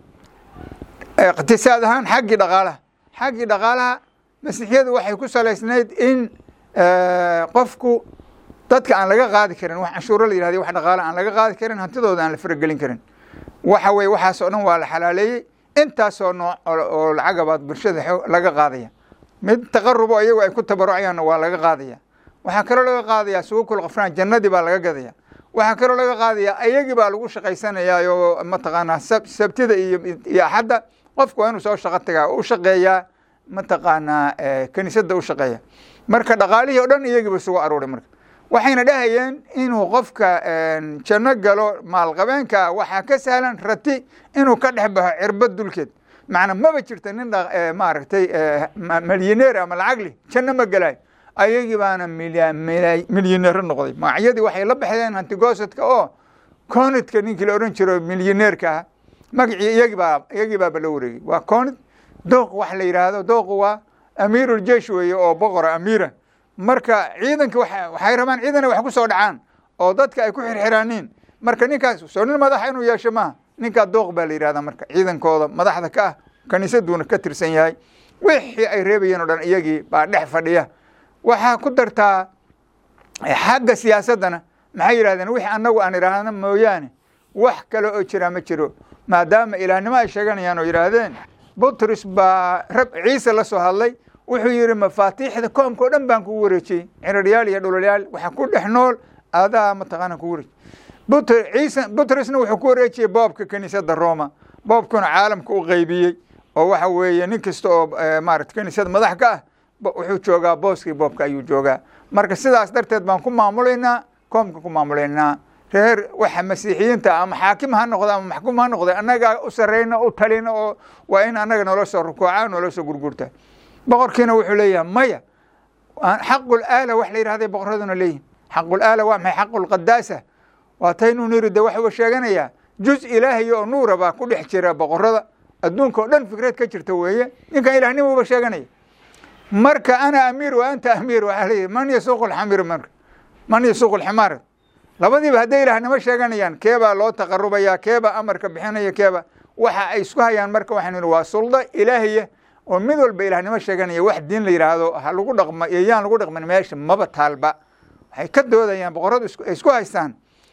eh, iqtisaad ahaan xaggii dhaqaalaha xaggii dhaqaalaha masiixyadu waxay ku salaysnayd in eh, qofku dadka aan laga qaadi karin wax canshuuro la yihahdo wax dhaqaale aan laga qaadi karin hantidooda aan la faragelin karin waxa weye waxaasoo dhan waa la xalaaleeyey intaasoo nooc oo- oo lacagabaad bulshada xoo- laga qaadaya mid taqarubo iyagu ay ku tabarucayaanna waa laga qaadaya waxaa kaloo laga qaadaya suukul qafraan jannadii baa laga gadaya waxaa kaloo laga qaadaya ayagii baa lagu shaqaysanayaa oo mataqaanaa sab- sabtida iyo iyo axadda qofku waa inuu soo shaqo tagaa u shaqeeyaa mataqaanaa eh, kiniisadda u shaqeeya marka dhaqaalihii oo dhan iyagiiba isugu aruuray marka waxayna dhahayeen inuu qofka een, janno galo maalqabeenka waxaa ka sahlan rati inuu ka dhex baxo cirbad dulkeed macna maba jirta nin dha- eh, maaragtay eh, ma- milyaneer ama lacagli janno ma gelayo ayagii baana milya- milya- milyaneero noqday magacyadii waxay la baxdeen hantigoosadka oo conidka ninkii la odhan jiro milyaneerka ah magacii iyagii baa iyagii baaba la wareegay waa conid dooq wax la yidhaahdo dooqu waa amiiruljeesh weeye oo boqora amiira marka ciidanka waxa- waxay rabaan ciidana wax ku soo dhacaan oo dadka ay ku xirxiraaniin marka ninkaas soo nin madaxa inuu yeesho maaha ninkaa dooq baa la yidhahdaa marka ciidankooda madaxda ka ah kaniisaduuna ka tirsan yahay wixii ay reebayeen oo dhan iyagii baa dhex fadhiya waxaa ku dartaa xagga siyaasaddana maxay yidhahdeen wixii annagu aan idhaahno mooyaane wax kale oo jira ma jiro maadaama ilaahnimo ay sheeganayaan oo yidhaahdeen butris baa rab ciise la soo hadlay wuxuu yidhi mafaatiixda koomka oo dhan baan kugu wareejiyey ciraryaal iyo dhulolyaal waxa ku dhex nool adaa mataqaana kugu wareejiyey Butr- ciise butrisna wuxuu ku wareejiyey boobka kiniisadda roma boobkuna caalamka u qeybiyey oo waxa weeye nin kasta oo eh, maarata kiniisad madax ka ah bo- wuxuu joogaa booskii boobka ayuu joogaa marka sidaas darteed baan ku maamulaynaa koomka ku maamulaynaa reer waxa masiixiyiinta ama xaakim ha noqda ama maxkuum ha noqda annagaa u sarreyna u talina oo waa in annaga nolo soo rukuuca nolo soo gurgurta boqorkiina wuxuu leeyahay maya aan- xaqul aala wax la yidhahday boqoraduna leeyihin xaqul aala waa maxay xaqul qadaasa waa taynuu niri de waxuu sheeganayaa juz ilaahay oo nuura baa ku dhex jira boqorada adduunka oo dhan fikrad ka jirta weeye ninkan ilaahnimuba sheeganaya marka ana amiir wa anta amiir waxaa leeyahy man yasuuqu lxamir marka man yasuuqu lximaar labadiiba hadday ilaahnimo sheeganayaan keebaa loo taqarubaya keebaa amarka bixinaya keeba waxa ay isku hayaan marka waxaan ihi waa sulda ilaahiya oo mid walba ilaahnimo sheeganaya wax diin la yidhaahdo ha lagu dhaqma iyo yaan lagu dhaqmin meesha maba taalba waxay ka doodayaan boqoradu isku- ay isku haystaan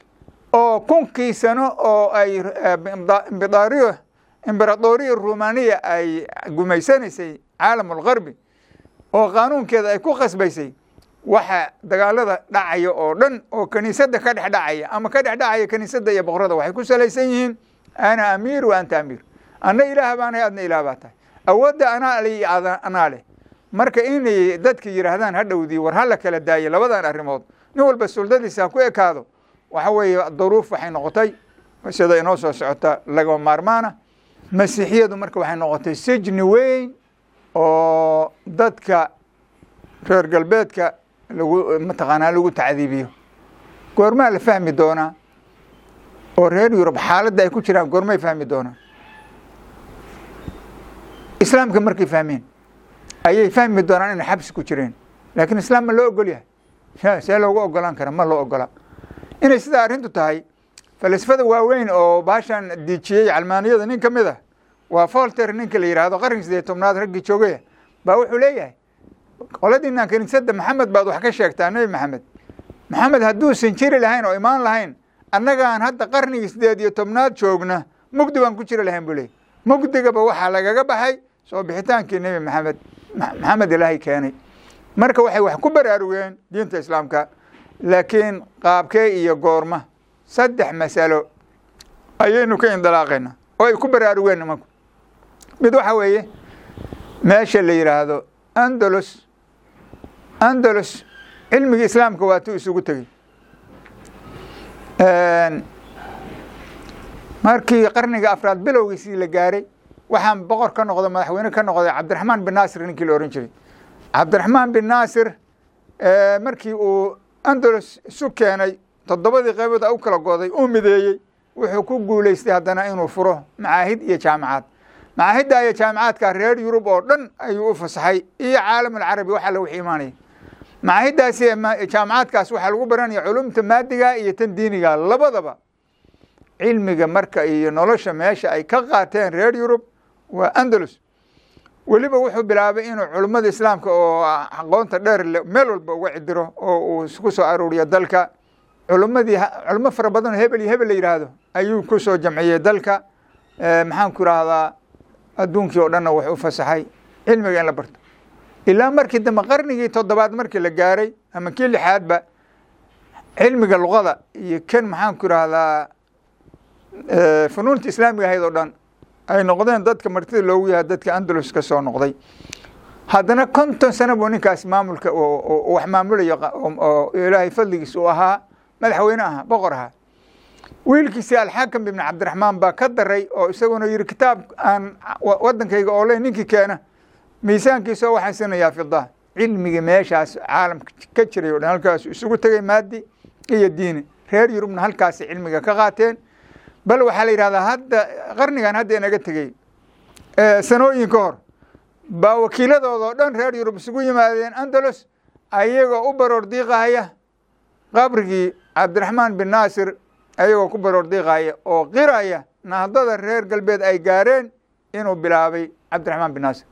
oo kunkii sano oo ay eh, imbidaariyo imberadoriya rumaniya ay gumaysanaysay caalam algarbi oo qaanuunkeeda ay ku khasbaysay waxa dagaalada dhacaya oo dhan oo kiniisadda ka dhex dhacaya ama ka dhex dhacaya kiniisadda iyo boqorada waxay ku salaysan yihiin ana amiir wa anta amiir anna ilaah baanahay adna ilaah baa tahay awoodda anaa le iyo ada- anaa leh marka inay dadka yidhaahdaan hadhowdii war hala kala daayo labadan arrimood nin walba suldadiisa ha ku ekaado waxa weeye duruuf waxay noqotay sida inoo soo socota lagama maarmaana masiixiyadu marka waxay noqotay sijni weyn oo dadka reer galbeedka lagu mataqaanaa lagu tacdiibiyo goormaa la fahmi doonaa oo reer yurub xaaladda ay ku jiraan goormay fahmi doonaan islaamka markay fahmeen ayay fahmi doonaan inay xabsi ku jireen laakiin islaam ma loo ogol yahay see loogu ogolaan kara ma loo ogola inay sidaa arrintu tahay falasfada waaweyn oo baashan diijiyey calmaaniyada nin ka mid ah waa folter ninka la yidhaahdo qarniga sideed tobnaad raggii joogaya baa wuxuu leeyahay qoladiinaan kaniisada maxamed baad wax ka sheegtaa nebi maxamed maxamed hadduusan jiri lahayn oo imaan lahayn annagaan hadda qarnigii sideed iyo tobnaad joogna mugdi baan ku jiri lahayn buu leeyay mugdigaba waxaa lagaga baxay soo bixitaankii nebi maxamed maxamed ilaahay keenay marka waxay wax ku baraarugeen diinta islaamka laakiin qaabkee iyo goorma saddex masalo ayaynu ka indilaaqayna oo ay ku baraarugeen nimanku mid waxa weeye meesha la yidhaahdo andalus andalus cilmigii islaamka waa tu isugu tegey markii qarniga afraad bilowgiisii la gaaray waxaan boqor ka noqdo madaxweyne ka noqday cabdiraxmaan bin naasir ninkii la ohan jiray cabdiraxmaan bin naasir markii uu andalus isu keenay toddobadii qaybood u kala goday uu mideeyey wuxuu ku guulaystay haddana inuu furo macaahid iyo jaamacaad macaahidda iyo jaamacaadka reer yurub oo dhan ayuu u fasaxay iyo caalamulcarabi wax alla wixii imaanaya macaahiddaasi jaamacaadkaas waxaa lagu baranaya culumta maadiga iyo tan diiniga labadaba cilmiga marka iyo nolosha meesha ay ka qaateen reer yurub waa andalus weliba wuxuu bilaabay inuu culummada islaamka oo aqoonta dheer le meel walba uga cidiro oo uu ku soo aruuriyo dalka culummadii culummo fara badan oo hebel iyo hebel la yidhaahdo ayuu ku soo jamciyey dalka maxaan ku idhaahdaa adduunkii oo dhanna wax u fasaxay cilmiga in la barto ilaa markii dambe qarnigii toddobaad markii la gaaray ama kii lixaadba cilmiga luqada iyo kan maxaan ku idhaahdaa funuunta islaamiga ahayd oo dhan ay noqdeen dadka martida loogu yahay dadka andalus ka soo noqday haddana konton sano buu ninkaas maamulka wax maamulayo oo ilaahay fadligiis uu ahaa madaxweyne ahaa boqor ahaa wiilkiisi alxaakam ibn cabdiraxmaan baa ka daray oo isaguna yihi kitaab aan wadankayga oole ninkii keena miisaankiisa oo waxaan sinayaa fida cilmigii meeshaas caalamka ka jiray o dhan halkaas isugu tegay maadi iyo diini reer yurubna halkaasi cilmiga ka qaateen bal waxaa la yidhahdaa hadda qarnigan hadda inaga tegey sanooyin ka hor baa wakiiladooda oo dhan reer yurub isugu yimaadeen andalus ayagoo u baroor diiqahaya qabrigii cabdiraxmaan bin naasir ayagoo ku baroor diiqaya oo qiraya nahdada reer galbeed ay gaareen inuu bilaabay cabdiraxmaan bin naasir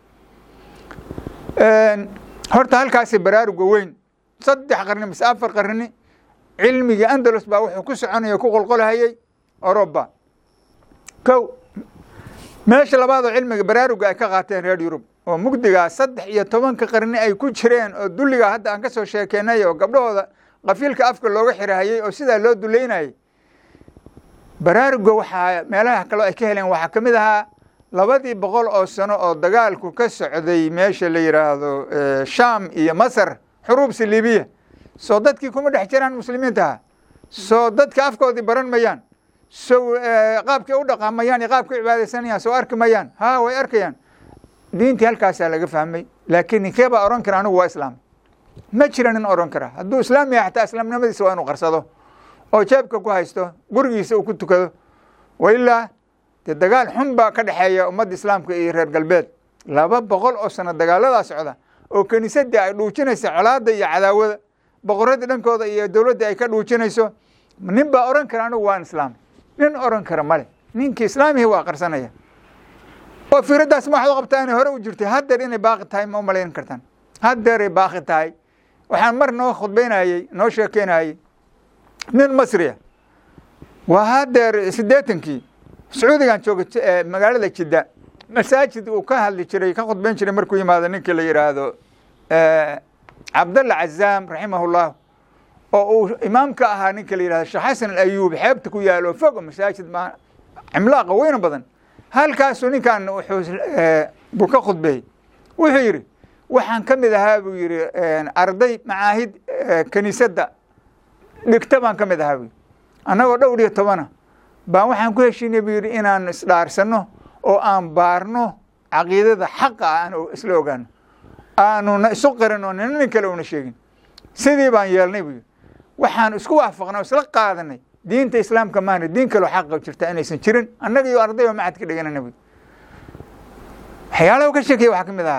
horta halkaasi baraaruga weyn saddex qarni mise afar qarni cilmigii andalus baa wuxuu ku soconaya ku qolqolhayey oroba kow meesha labaad oo cilmiga baraaruga ay ka qaateen reer yurub oo mugdigaa saddex iyo tobanka qarni ay ku jireen oo dulligaa hadda aan ka soo sheekeynay oo gabdhahooda qafiilka afka looga xirahayey oo sidaa loo duleynayay baraaruga waxaa meelaha kaleo ay ka heleen waxaa ka mid ahaa labadii boqol oo sano oo dagaalku ka socday meesha la yidhaahdo sham iyo masar xuruubsi libiya soo dadkii kuma dhex jiraan muslimiintaha soo dadka afkoodii baran mayaan so qaabkay u dhaqaamayaan iyo qaabkay cibaadaysanayaan soo arki mayaan ha way arkayaan diintii halkaasaa laga fahmay laakiin ninkee baa ohan kara anigu waa islaam ma jira nin ohan kara hadduu islaam yahay xataa islaamnimadiisa waa inuu qarsado oo jeebka ku haysto gurigiisa uu ku tukado wailaa dee dagaal xun baa ka dhexeeya ummadda islaamka iyo reer galbeed laba boqol oo sano dagaaladaa socda oo kiniisadii ay dhuujinaysa colaada iyo cadaawada boqoradii dhankooda iyo dowladdii ay ka dhuujinayso nin baa ohan kara anigu waan islaam nin oran kara male ninkii islaamihii waa qarsanaya oo firaddaas ma waxaad qabtaa inay hore u jirtay haddeer inay baaqi tahay ma u malayn kartaan haddeeray baaqi tahay waxaan mar noo khudbaynayey noo sheekeynayey nin masriya waa haddeer siddeetankii sacuudigan jooga magaalada jidda masaajid uu ka hadli jiray ka khudbayn jiray markuu yimaado ninkii la yidhaahdo cabdalla cazaam raximahullah oo uu imaam ka ahaa ninka la yidhahdo sheekh xasan alayuub xeebta ku yaalo fogo masaajid ma cimlaaqa weyna badan halkaasuu ninkan wuxuu buu ka khudbeeyey wuxuu yidhi waxaan ka mid ahaa buu yidhi arday macaahid kiniisadda dhigta baan ka mid ahaa buu yidhi annagoo dhowr iyo tobana baan waxaan ku heshiinay buu yidhi inaan isdhaarsanno oo aan baarno caqiidada xaqa ah aan isla ogaano aanuna isu qarin oo nina nin kale una sheegin sidii baan yeelnay buu yidhi waxaan isku waafaqnay oo isla qaadanay diinta islaamka maana diin kaloo xaqa jirta inaysan jirin annaga iyo arday oo macad ka dhiganana buu waxyaalaha ka sheekaya waxaa ka mid ahaa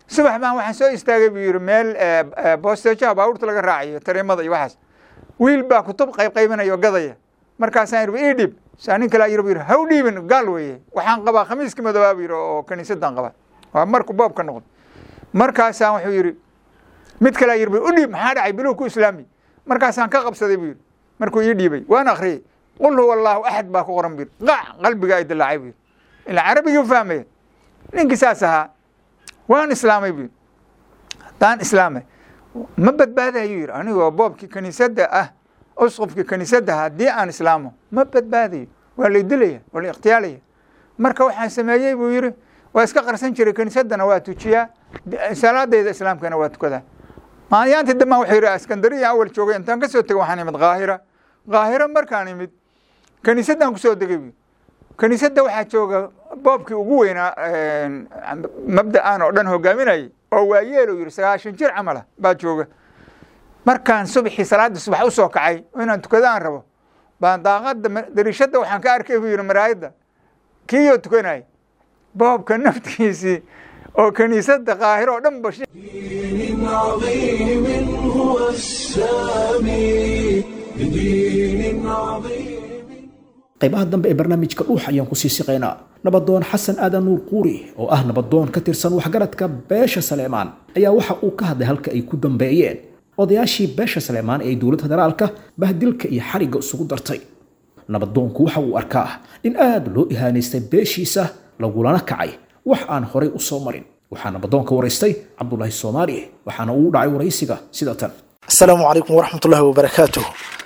subax baan waxaan soo istaagay buu yidhi meel boosteejaha baabuurta laga raacayo tareemada iyo waxaas wiil baa kutub qayb qaybinaya oo gadaya markaasaan yidhi ii dhib saa nin kale yidhi buu yidhi haw dhiibin gaal weeye waxaan qabaa khamiiska madoobaa buu yidhi oo kaniisadan qaba waa markuu boob ka noqdo markaasaan wuxuu yidhi mid kale yidhi u dhiib maxaa dhacay biluhu ku islaami markaasaan ka qabsaday buu yidhi markuu ii dhiibay waan akhriyey qul huwa allahu axad baa ku qoran buu yidhi qac qalbiga ay dilaacay buu yidhi ilaa carabigii u fahmaya ninkii saas ahaa waan islaamay buu yidhi haddaan islaamay ma badbaadayuu yidhi anigoo boobkii kaniisadda ah usqufkii kaniisadda haddii aan islaamo ma badbaadayo waa lay dilaya waa la ikhtiyaalaya marka waxaan sameeyey buu yidhi waa iska qarsan jiray kaniisaddana waa tujiyaa salaadayda islaamkana waa tukadaa maalyaantii dambaan wuxuu yidhi askandariya awal joogay intaan ka soo tegay waxaan imid kaahira kaahira markaan imid kaniisaddan kusoo degay buu kaniisadda waxaa jooga boobkii ugu weynaa mabda'an oo dhan hogaaminayay oo waayeel uu yidhi sagaashan jir camala baa jooga markaan subaxii salaadda subax u soo kacay oo inaan tukada aan rabo baan daaqadda dariishadda waxaan ka arkay buu yidhi maraayadda kiiyoo tukanaya boobka naftiisii oo kaniisadda kaahiro oo dhan ba دين عظيم هو السامي بدين عظيم qaybaha dambe ee barnaamijka dhuux ayaan kusii siqaynaa nabadoon xasan aadan nuur quuri oo ah nabadoon ka tirsan waxgaradka beesha saleemaan ayaa waxa uu ka hadlay halka ay ku dambeeyeen odayaashii beesha saleemaan ee dowladda federaalka bahdilka iyo xarigga isugu dartay nabadoonku waxa uu arkaa in aad loo ihaanaystay beeshiisa lagulana kacay wax aan horay u soo marin waxaa nabadoonka waraystay cabdulaahi soomaali waxaana uu dhacay waraysiga sida tan asalaamu calaykum waraxmatullaahi wabarakaatuh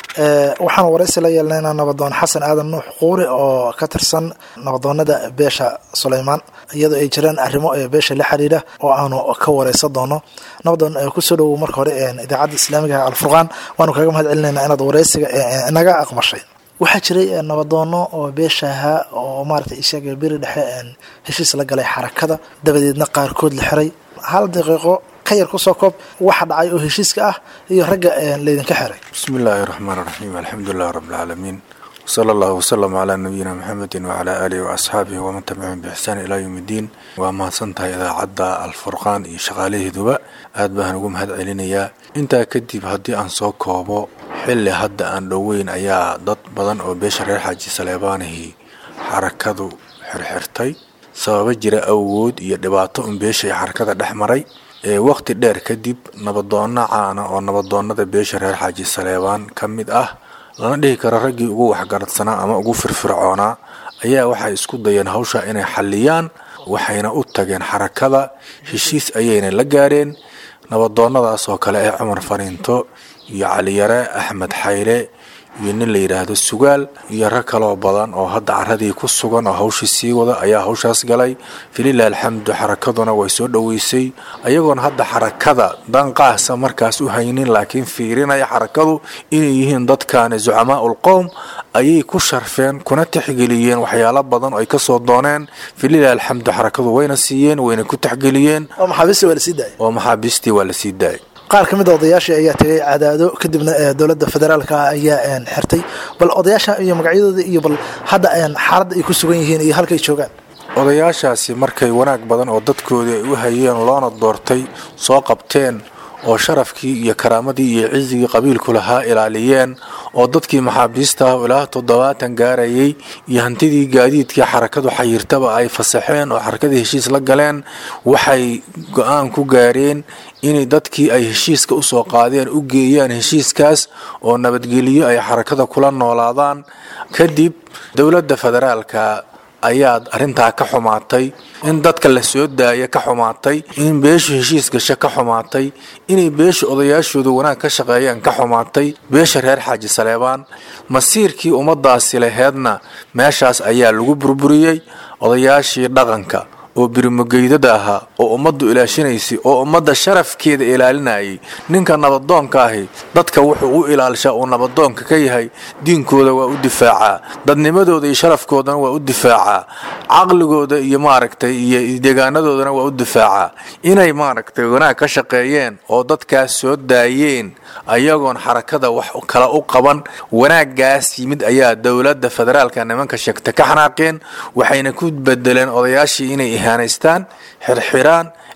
waxaan waraysi la yeelnaynaa nabadoon xasan aadan nuux quuri oo ka tirsan nabadoonada beesha suleymaan iyadoo ay jiraan arrimo ee beesha la xiriira oo aanu ka wareysan doono nabadoon kusoo dhowow marka hore idaacadda islaamiga alfurqaan waanu kaga mahad celinaynaa inaad wareysiga naga aqbashay waxaa jiray nabadoono oo beeshaha oo maarata ishaga beri dhexe heshiis la galay xarakada dabadeedna qaarkood la xiray hal daqiiqo ka yar kusoo koob waxa dhacay oo heshiiska ah iyo ragga laydinka xiray بسم الله الرحمن الرحيم الحمد لله رب العالمين وصلى الله وسلم على نبينا محمد وعلى آله وأصحابه ومن تبعهم بإحسان إلى يوم الدين وما سنتها إذا عدى الفرقان إي شغاليه دبا aad baan ugu mahad celinayaa intaa kadib haddii aan soo koobo xilli hadda aan dhoweyn ayaa dad badan oo beesha reer xaaji saleebaanihii xarakadu xirxirtay sababo jira awood iyo dhibaato un beesha ay xarakada dhex maray ee waqti dheer kadib nabadoonna caana oo nabadoonnada beesha reer xaaji saleebaan ka mid ah lana dhihi karo raggii ugu waxgaradsanaa ama ugu firfircoonaa ayaa waxay isku dayeen hawsha inay xalliyaan waxayna u tageen xarakada heshiis ayayna la gaareen nabadoonnadaas oo kale ee cumar fariinto iyo caliyare axmed xayle iyo nin la yidhaahdo sugaal iyo rag kaloo badan oo hadda caradii ku sugan oo hawshii sii wada ayaa hawshaas galay falilah alxamdu xarakaduna way soo dhoweysay ayagoona hadda xarakada danqaasa markaas u haynin laakiin fiirinaya xarakadu inay yihiin dadkaani zucamaa ulqowm ayay ku sharfeen kuna tixgeliyeen waxyaalo badan oo ay kasoo dooneen falilah alxamdu xarakadu wayna siiyeen wayna ku tixgeliyeen oo maxaabiista waa la sii daayay oo maxaabiistii waa la sii daayay qaar ka mid a odayaashii ayaa tegay cadaado kadibna dowladda federaalka ayaa xirtay bal odayaasha iyo magacyadooda iyo bal hadda xaaladda ay ku sugan yihiin iyo halkay joogaan odayaashaasi markay wanaag badan oo dadkoodii ay u hayeen loona doortay soo qabteen oo sharafkii iyo karaamadii iyo cizigii qabiilku lahaa ilaaliyeen oo dadkii maxaabiista ah ilaa toddobaatan gaarayay iyo hantidii gaadiidkii xarakadu xayirtaba ay fasaxeen oo xarakadii heshiis la galeen waxay go-aan ku gaareen inay dadkii ay heshiiska usoo qaadeen u geeyaan heshiiskaas oo nabadgelyo ay xarakada kula noolaadaan kadib dowladda federaalka ayaad arrintaa ka xumaatay in dadka la soo daaya ka xumaatay in beeshu heshiis gasho ka xumaatay inay beesha odayaashooda wanaag ka shaqeeyaan ka xumaatay beesha reer xaaji saleebaan masiirkii ummadaasi laheedna meeshaas ayaa lagu burburiyey odayaashii dhaqanka oo birimogeydada ahaa oo ummaddu ilaashinaysay oo ummadda sharafkeeda ilaalinayay ninka nabadoonka ahi dadka wuxuu u ilaalshaa uu nabadoonka ka yahay diinkooda waa u difaacaa dadnimadooda iyo sharafkoodana waa u difaacaa caqligooda iyo maaragtay iyo deegaanadoodana waa u difaacaa inay maaragtay wanaag ka shaqeeyeen oo dadkaas soo daayeen ayagoon xarakada wax kale u qaban wanaaggaas yimid ayaa dowladda federaalka nimanka sheegta ka xanaaqeen waxayna ku bedeleen odayaashii inay ihaanaystaan xirxiraan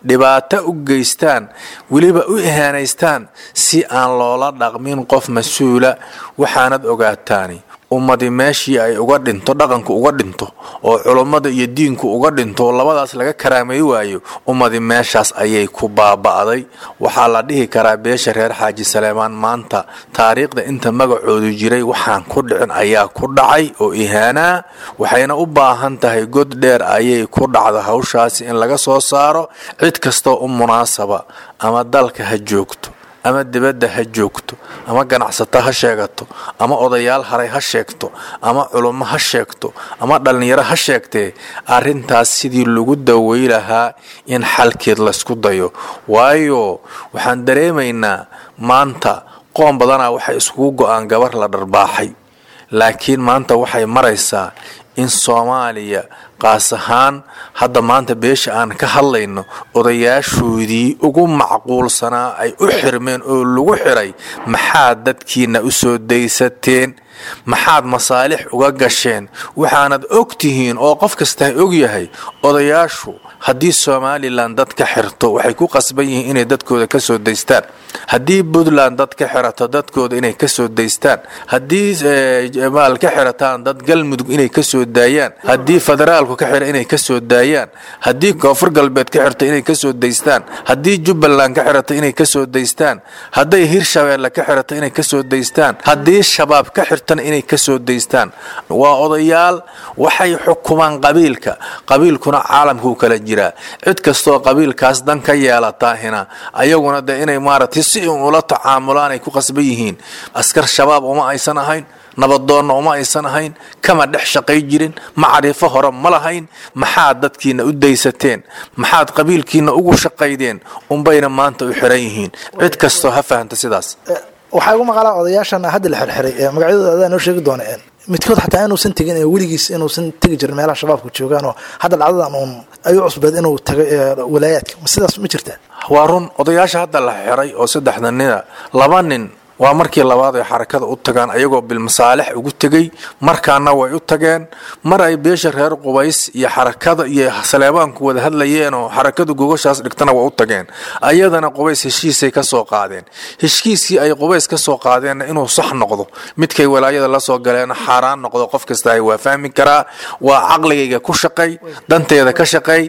dhibaato u geystaan weliba u ihaanaystaan si aan loola dhaqmin qof mas-uula waxaanad ogaataani ummadi meeshii ay uga dhinto dhaqanku uga dhinto oo culummada iyo diinku uga dhinto oo labadaas laga karaamay waayo ummadi meeshaas ayay ku baaba'day waxaa la dhihi karaa beesha reer xaaji saleemaan maanta taariikhda inta magacoodu jiray waxaan ku dhicin ayaa ku dhacay oo ihaanaa waxayna u baahan tahay god dheer ayay ku dhacda hawshaasi in laga soo saaro cid kastoo u munaasaba ama dalka ha joogto ama dibadda ha joogto ama ganacsato ha sheegato ama odayaal haray ha sheegto ama culummo ha sheegto ama dhallinyaro ha sheegtee arrintaas sidii lagu dawey lahaa in xalkeed laysku dayo waayo waxaan dareemaynaa maanta qoom badanaa waxay iskugu go-aan gabar la dharbaaxay laakiin maanta waxay maraysaa in soomaaliya qaas ahaan hadda maanta beesha aan ka hadlayno odayaashoodii ugu macquulsanaa ay u xirmeen oo lagu xiray maxaad dadkiina u soo daysateen maxaad masaalix uga gasheen waxaanad og tihiin oo qof kasta og yahay odayaashu haddii somalilan dad ka xirto waxay ku qasban yihiin inay dadkooda ka soo daystaan haddii puntland dad ka xirato dadkooda inay ka soo daystaan haddii maal ka xirataan dad galmudug inay ka soo daayaan haddii federaalku ka xira inay ka soo daayaan haddii koonfur galbeed ka xirta inay ka soo daystaan haddii jubbaland ka xirata inay ka soo daystaan hadday hirshabeelle ka xirata inay ka soo daystaan haddii shabaab ka xirtana inay ka soo daystaan waa odayaal waxay xukumaan qabiilka qabiilkuna caalamkuu kala jiraa cid kastoo qabiilkaas dan ka yeelataahina ayaguna de inay maaragtay si un ula tacaamulaan ay ku qasban yihiin askar shabaab uma aysan ahayn nabadoonna uma aysan ahayn kama dhex shaqay jirin macrifo hore ma lahayn maxaad dadkiina u daysateen maxaad qabiilkiina ugu shaqaydeen unbayna maanta u xiran yihiin cid kastoo ha fahamta sidaas waxaa igu maqalaa odayaashan hadda la xirxiray ee magacyadooda adaa noo sheegi doona midkood xataa inuusan tegin ee weligiis inuusan tegi jirin meelaha shabaabku joogaan oo hadda dhacdadan uun ayuu cusbeed inuu tagay walaayaadka ma sidaas ma jirtaa waa run odayaasha hadda la xiray oo saddexda nina laba nin waa markii labaad ay xarakada u tagaan ayagoo bilmasaalix ugu tegey markaana way u tageen mar ay beesha reer qubays iyo xarakada iyo saleebaanku wada hadlayeen oo xarakadu gogashaas dhigtana waa u tageen ayadana qubays heshiisay ka soo qaadeen heshiiskii ay qubays ka soo qaadeenna inuu sax noqdo midkay walaayada la soo galeenna xaaraan noqdo qof kasta waa fahmi karaa waa caqligayga ku shaqay danteeda ka shaqay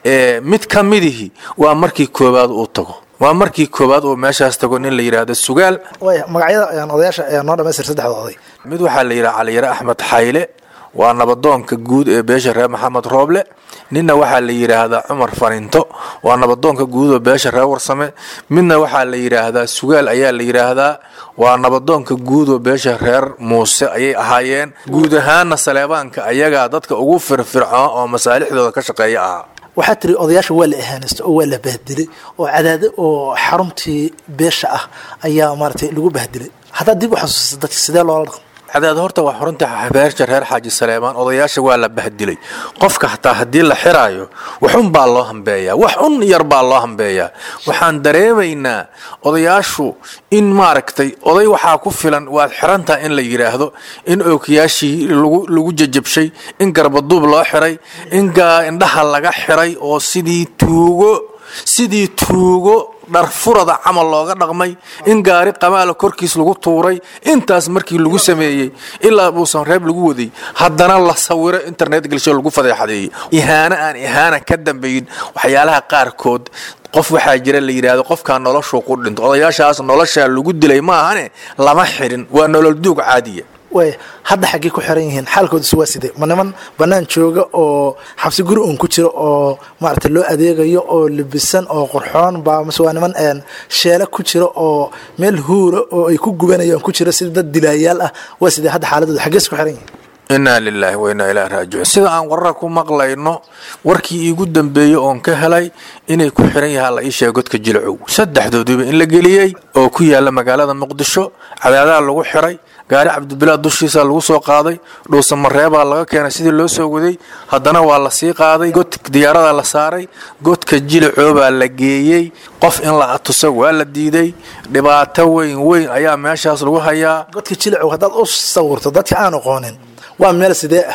mid ka midihi waa markii koowaad uu tago waa markii koowaad uu meeshaas tago nin la yidhaahdo sugaal waaya magacyada odayaasha ayaa noo dhamaystir saddexda oday mid waxaa la yidhaha caliyare axmed xayle waa nabadoonka guud ee beesha reer maxamed rooble ninna waxaa la yidhaahdaa cumar faninto waa nabadoonka guud oo beesha reer warsame midna waxaa la yidhaahdaa sugaal ayaa la yidhaahdaa waa nabadoonka guud oo beesha reer muuse ayay ahaayeen guud ahaanna saleebaanka ayagaa dadka ugu firfircoon oo masaalixdooda ka shaqeeya ahaa waxaa tiri odayaasha waa la ihaanaysta oo waa la bahdilay oo cadaade oo xaruntii beesha ah ayaa maaratay lagu bahdilay haddaad dib u xasuusta dadka sidee loola dhaqmo cadaad horta waa xurunta beesha reer xaaji saleemaan odayaasha waa la bahdilay qofka hataa haddii la xiraayo waxun baa loo hambeeyaa wax un yar baa loo hambeeyaa waxaan dareemaynaa odayaashu in maaragtay oday waxaa ku filan waad xirantaha in la yidhaahdo in ookiyaashii lagu jajabshay in garbaduub loo xiray in indhaha laga xiray oo sidii tuugo sidii tuugo dharfurada camal looga dhaqmay in gaari qamaala korkiis lagu tuuray intaas markii lagu sameeyey ilaa buusan reeb lagu waday haddana la sawiro internet gelsho lagu fadeexadeeyey ihaano aan ihaana ka dambayn waxyaalaha qaarkood qof waxaa jira la yidhaahdo qofkaa noloshuu ku dhinto odayaashaas noloshaa lagu dilay maahane lama xirin waa nolol duug caadiya waaya hadda xaggey ku xiran yihiin xaalkoodis waa sidee ma niman bannaan jooga oo xabsi guri uun ku jira oo maaragtay loo adeegayo oo libisan oo qurxoon baa mase waa niman sheele ku jira oo meel huura oo ay ku gubanayaan ku jira sida dad dilaayaal ah waa sidee hadda xaaladooda xaggees ku xiran yihiin inaa lilaahi wa inaa ilaahi raajicuun sida aan warara ku maqlayno warkii iigu dambeeyey oon ka helay inay ku xiran yahaa la ii sheega godka jilcow saddexdooduba in la geliyey oo ku yaala magaalada muqdisho cadaadaha lagu xiray gaari cabdibilaad dushiisa lagu soo qaaday dhuusamareebaa laga keenay sidii loo soo waday haddana waa la sii qaaday god diyaarada la saaray godka jilicoobaa la geeyey qof in la atuso waa la diiday dhibaato weyn weyn ayaa meeshaas lagu hayaa godka jilicow haddaad u sawirto dadka aan aqoonin waa meel sidee ah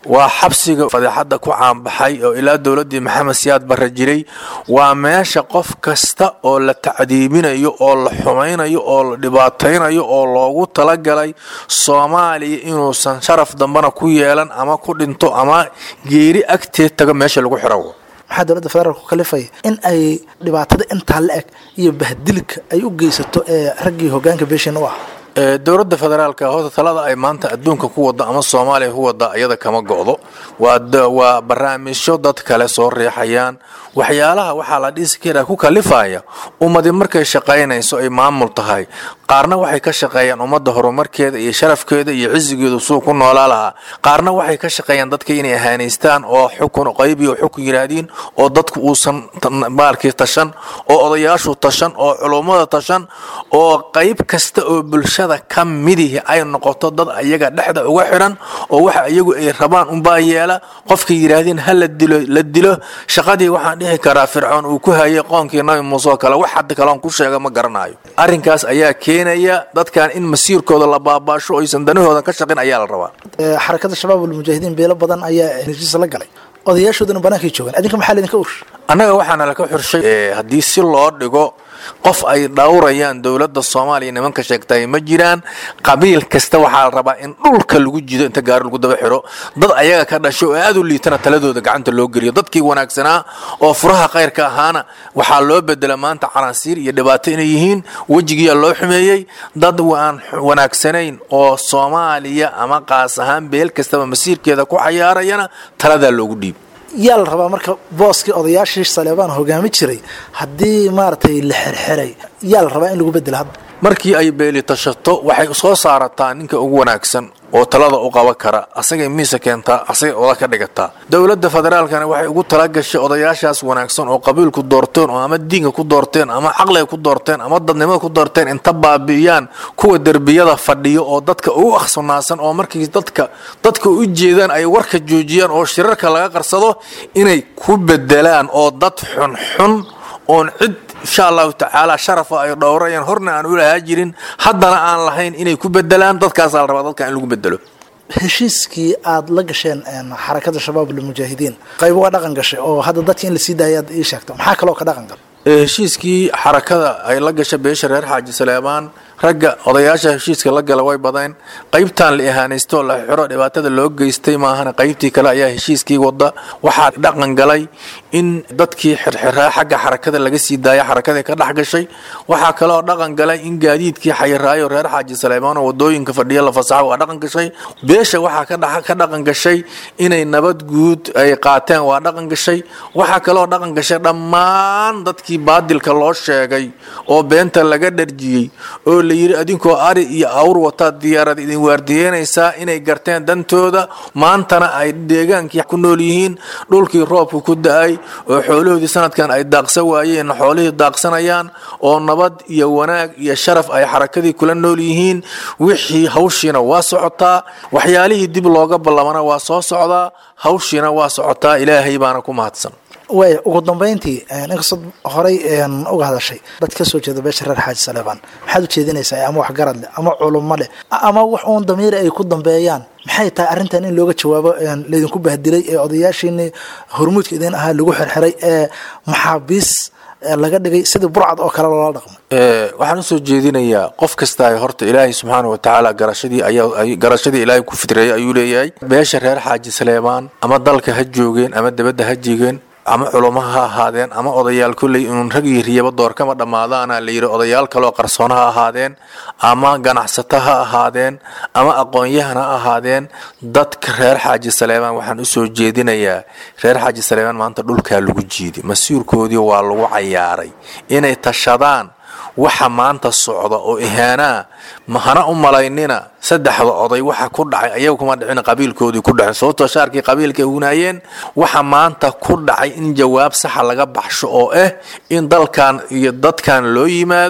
waa xabsiga fadeexadda ku caanbaxay oo ilaa dowladdii maxamed siyaad barre jiray waa meesha qof kasta oo la tacdiibinayo oo la xumaynayo oo la dhibaataynayo oo loogu talagalay soomaaliya inuusan sharaf dambana ku yeelan ama ku dhinto ama geeri agteed tago meesha lagu xiro maxaa dowladda federaalk ku kalifaya in ay dhibaatada intaa la eg iyo bahdilka ay u geysato ee raggii hogaanka beeshin u ah Ee, dowladda federaalka horta talada ay maanta adduunka ku wada ama soomaaliya ku wada iyada kama go'do waa da- waa barnaamijyo dad kale soo riixayaan waxyaalaha waxaa la dhisi karaa ku kalifaya ummadi markay shaqaynayso ay maamul tahay qaarna waxay ka shaqeeyaan ummadda horumarkeeda iyo sharafkeeda iyo cisigeedu suu ku noolaa lahaa qaarna waxay ka shaqeeyaan dadka inay ahaanaystaan oo xukun qayb iyo xukun yiraahdiin oo dadku uusan tan- maalkii tashan oo odayaashu tashan oo culummada tashan oo qayb kasta oo bulshada ka midihi ay noqoto dad ayaga dhexda uga xiran oo waxa iyagu ay rabaan unbaa yeela qofkay yidhaahdeen ha la dilo la dilo shaqadii waxaan dhihi karaa fircoon uu ku hayay qoonkii nabi muuse oo kale wax hadda kaleon ku sheega ma garanayo arrinkaas ayaa keenaya dadkan in masiirkooda la baabaasho oysan danahooda ka shaqin ayaa la rabaa Ee, xarakada shabaab almujaahidiin beelo badan ayaa heshiis la galay odayaashooduna bannaankay joogaan adinka maxaa laydinka ursh annaga waxaana laka xurshay ee, haddii si loo dhigo qof ay dhowrayaan dowladda soomaaliya nimanka sheegtay ma jiraan qabiil kasta waxaa la rabaa in dhulka lagu jido inta gaari lagu daba xiro dad ayaga ka dhasho oo aad u liitana taladooda gacanta loo geliyo dadkii wanaagsanaa oo furaha khayrka ahaana waxaa loo bedela maanta calansiir iyo dhibaato inay yihiin wejigiyaa loo xumeeyey dad aan wanaagsanayn oo soomaaliya ama qaas ahaan beel kastaba masiirkeeda ku cayaarayana taladaa loogu dhiib yaa la rabaa marka booskii odayaashii saleebaan hogaami jiray haddii maaragtay la xerxeray yaa la rabaa in lagu bedelo hadda markii ay beeli tashato waxay soo saarataa ninka ugu wanaagsan oo talada u qaban kara asagay miisa keentaa asagay oda ka dhigataa dowladda federaalkana waxay ugu talagashay odayaashaas wanaagsan oo qabiilku doorteen oo ama diinka ku doorteen ama caqliga ku doorteen ama dadnimada ku doorteen inta baabi'iyaan kuwa derbiyada fadhiyo oo dadka ugu akhsunaasan oo markii dadka dadka u jeedaan ay warka joojiyaan oo shirarka laga qarsado inay ku bedelaan oo dad xunxun oon cid insha allahu tacaala sharafa ay dhowrayaan horna aan u lahaa jirin haddana aan lahayn inay ku bedelaan dadkaasaa la rabaa dadka in lagu bedelo heshiiskii aad la gasheen een, xarakada shabaab almujaahidiin qayb waa dhaqan gashay oo hadda dadkii in la sii daaya aad ii sheegto maxaa kaloo ka dhaqan gal Ee, heshiiskii xarakada ay la gashay beesha reer xaaji saleebaan ragga odayaasha heshiiska la gala way badeen qaybtan la ihaanaystoo la xiro dhibaatada loo geystay maahana qaybtii kale ayaa heshiiskii wada waxaa dhaqan galay in dadkii xirxiraa xagga xarakada laga sii daaya xarakadii ka dhex gashay waxaa kaloo dhaqan galay in gaadiidkii xayiraayo reer xaaji saleebaan oo wadooyinka fadhiya la fasaxo waa dhaqan gashay beesha waxaa ka dhex- ka dhaqan gashay inay nabad guud ay qaateen waa dhaqan gashay waxaa kaloo dhaqan gashay dhammaan dadkii baadilka loo sheegay oo beenta laga dharjiyey oo la yidhi adinkoo ari iyo awr wataa diyaarad idin waardiyeynaysaa inay garteen dantooda maantana ay deegaankii ku nool yihiin dhulkii roobku ku da-ay oo xoolahoodii sanadkan ay daaqsan waayeen xoolihii daaqsanayaan oo nabad iyo wanaag iyo sharaf ay xarakadii kula nool yihiin wixii hawshiina waa socotaa waxyaalihii dib looga ballamana waa soo socdaa hawshiina waa socotaa ilaahay baana ku mahadsan waaya ugu dambeyntii een, inkastoo horey een, uga hadashay dad ka soo jeeda beesha reer xaaji saleebaan maxaad u jeedinaysaa ama wax garad leh ama culummo leh ama wax uun damiir ay ku dambeeyaan maxay tahay arrintan in looga jawaabo een, laydinku bahdilay ee odayaashiini hormuudka idin ahaa lagu xirxiray ee maxaabiis ee laga dhigay sidii burcad oo kale loola dhaqmay Ee, waxaan usoo jeedinayaa qof kasta horta ilaahay subxaana wa tacaala garashadii ayaa ay- garashadii ilaahay ku fitreeyay ayuu leeyahay beesha reer xaaji saleebaan ama dalka ha joogeen ama dibadda ha jigeen ama culummo ha ahaadeen ama odayaal kolley inuun rag iyo riyaba door kama dhammaadaana la yidhi odayaal kaloo qarsoon ha ahaadeen ama ganacsato ha ahaadeen ama aqoon-yahan ha ahaadeen dadka reer xaaji saleebaan waxaan usoo jeedinayaa reer xaaji saleebaan maanta dhulkaa lagu jiiday masiirkoodii waa lagu cayaaray inay tashadaan waxa maanta socda oo ihaanaa mahana u malaynina saddexda oday waxa ku dhacay ayaga kuma dhicin qabiilkoodii ku dhacin sababtoo shaarkii qabiilka hunaayeen waxa maanta ku dhacay in jawaab saxa laga baxsho oo ah in dalkan iyo dadkan loo yimaado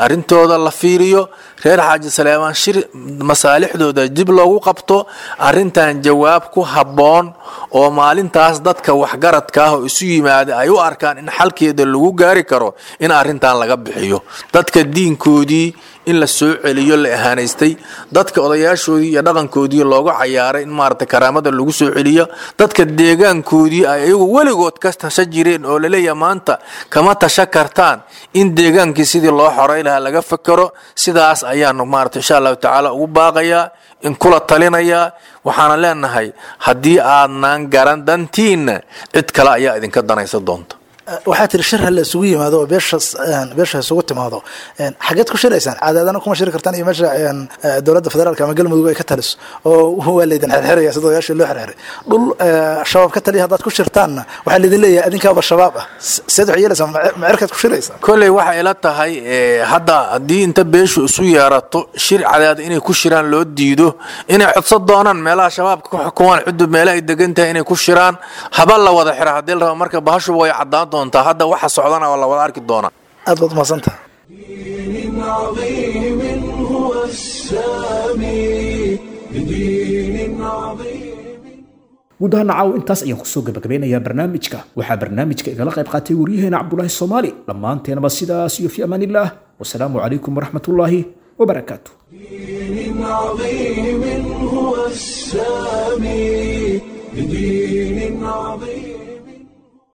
arrintooda la fiiriyo reer xaaji saleemaan shir masaalixdooda dib loogu qabto arrintan jawaab ku habboon oo maalintaas dadka waxgaradka ah oo isu yimaada ay u arkaan in xalkeeda lagu gaari karo in arrintan laga bixiyo dadka diinkoodii in la soo celiyo la ahaanaystay dadka odayaashoodii iyo dhaqankoodii looga cayaaray in maarata karaamada lagu soo celiyo dadka deegaankoodii ay iyagu weligood ka tasha jireen oo laleeyahay maanta kama tasha kartaan in deegaankii sidii loo xoray lahaa laga fakero sidaas ayaanu maarata insha allahu tacaala ugu baaqayaa in kula talinayaa waxaana leenahay haddii aadnaan garan dantiinna cid kale ayaa idinka danaysa doonta waxaa tiri shir hala isugu yimaado oo beeshaas beesha isugu timaado xageed ku shiraysaan caadaadana kuma shiri kartaan iyo meesha dowladda federaalka ama galmudug ay ka taliso oo waa laydin xerxeraya sida odayaashii loo xerxeray dhul shabaab ka taliya haddaad ku shirtaanna waxaa laydin leeyahay adinkaaba shabaab ah seed waxay yeelaysaa macerkaad ku shiraysaa kolley waxay ila tahay hadda haddii inta beeshu isu yeerato shir cadaad inay ku shiraan loo diido inay codso doonaan meelaha shabaabka ku xukumaan cudub meela ay degan tahay inay ku shiraan haba la wada xira haddii la rabo marka bahashuba way caddaan doontaa hadda waxa socdana waa la wada arki doonaa aad baad umahadsantaha دين عظيم هو السامي بدين عظيم guud ahaan caaw intaas ayaan kusoo gabagabeynayaa barnaamijka waxaa barnaamijka igala qayb qaatay waryaheena cabdulaahi soomaali dhammaanteenaba sidaas iyo fi amaan illah wasalaamu calaykum waraxmatullaahi wabarakaatu دين عظيم هو السامي بدين عظيم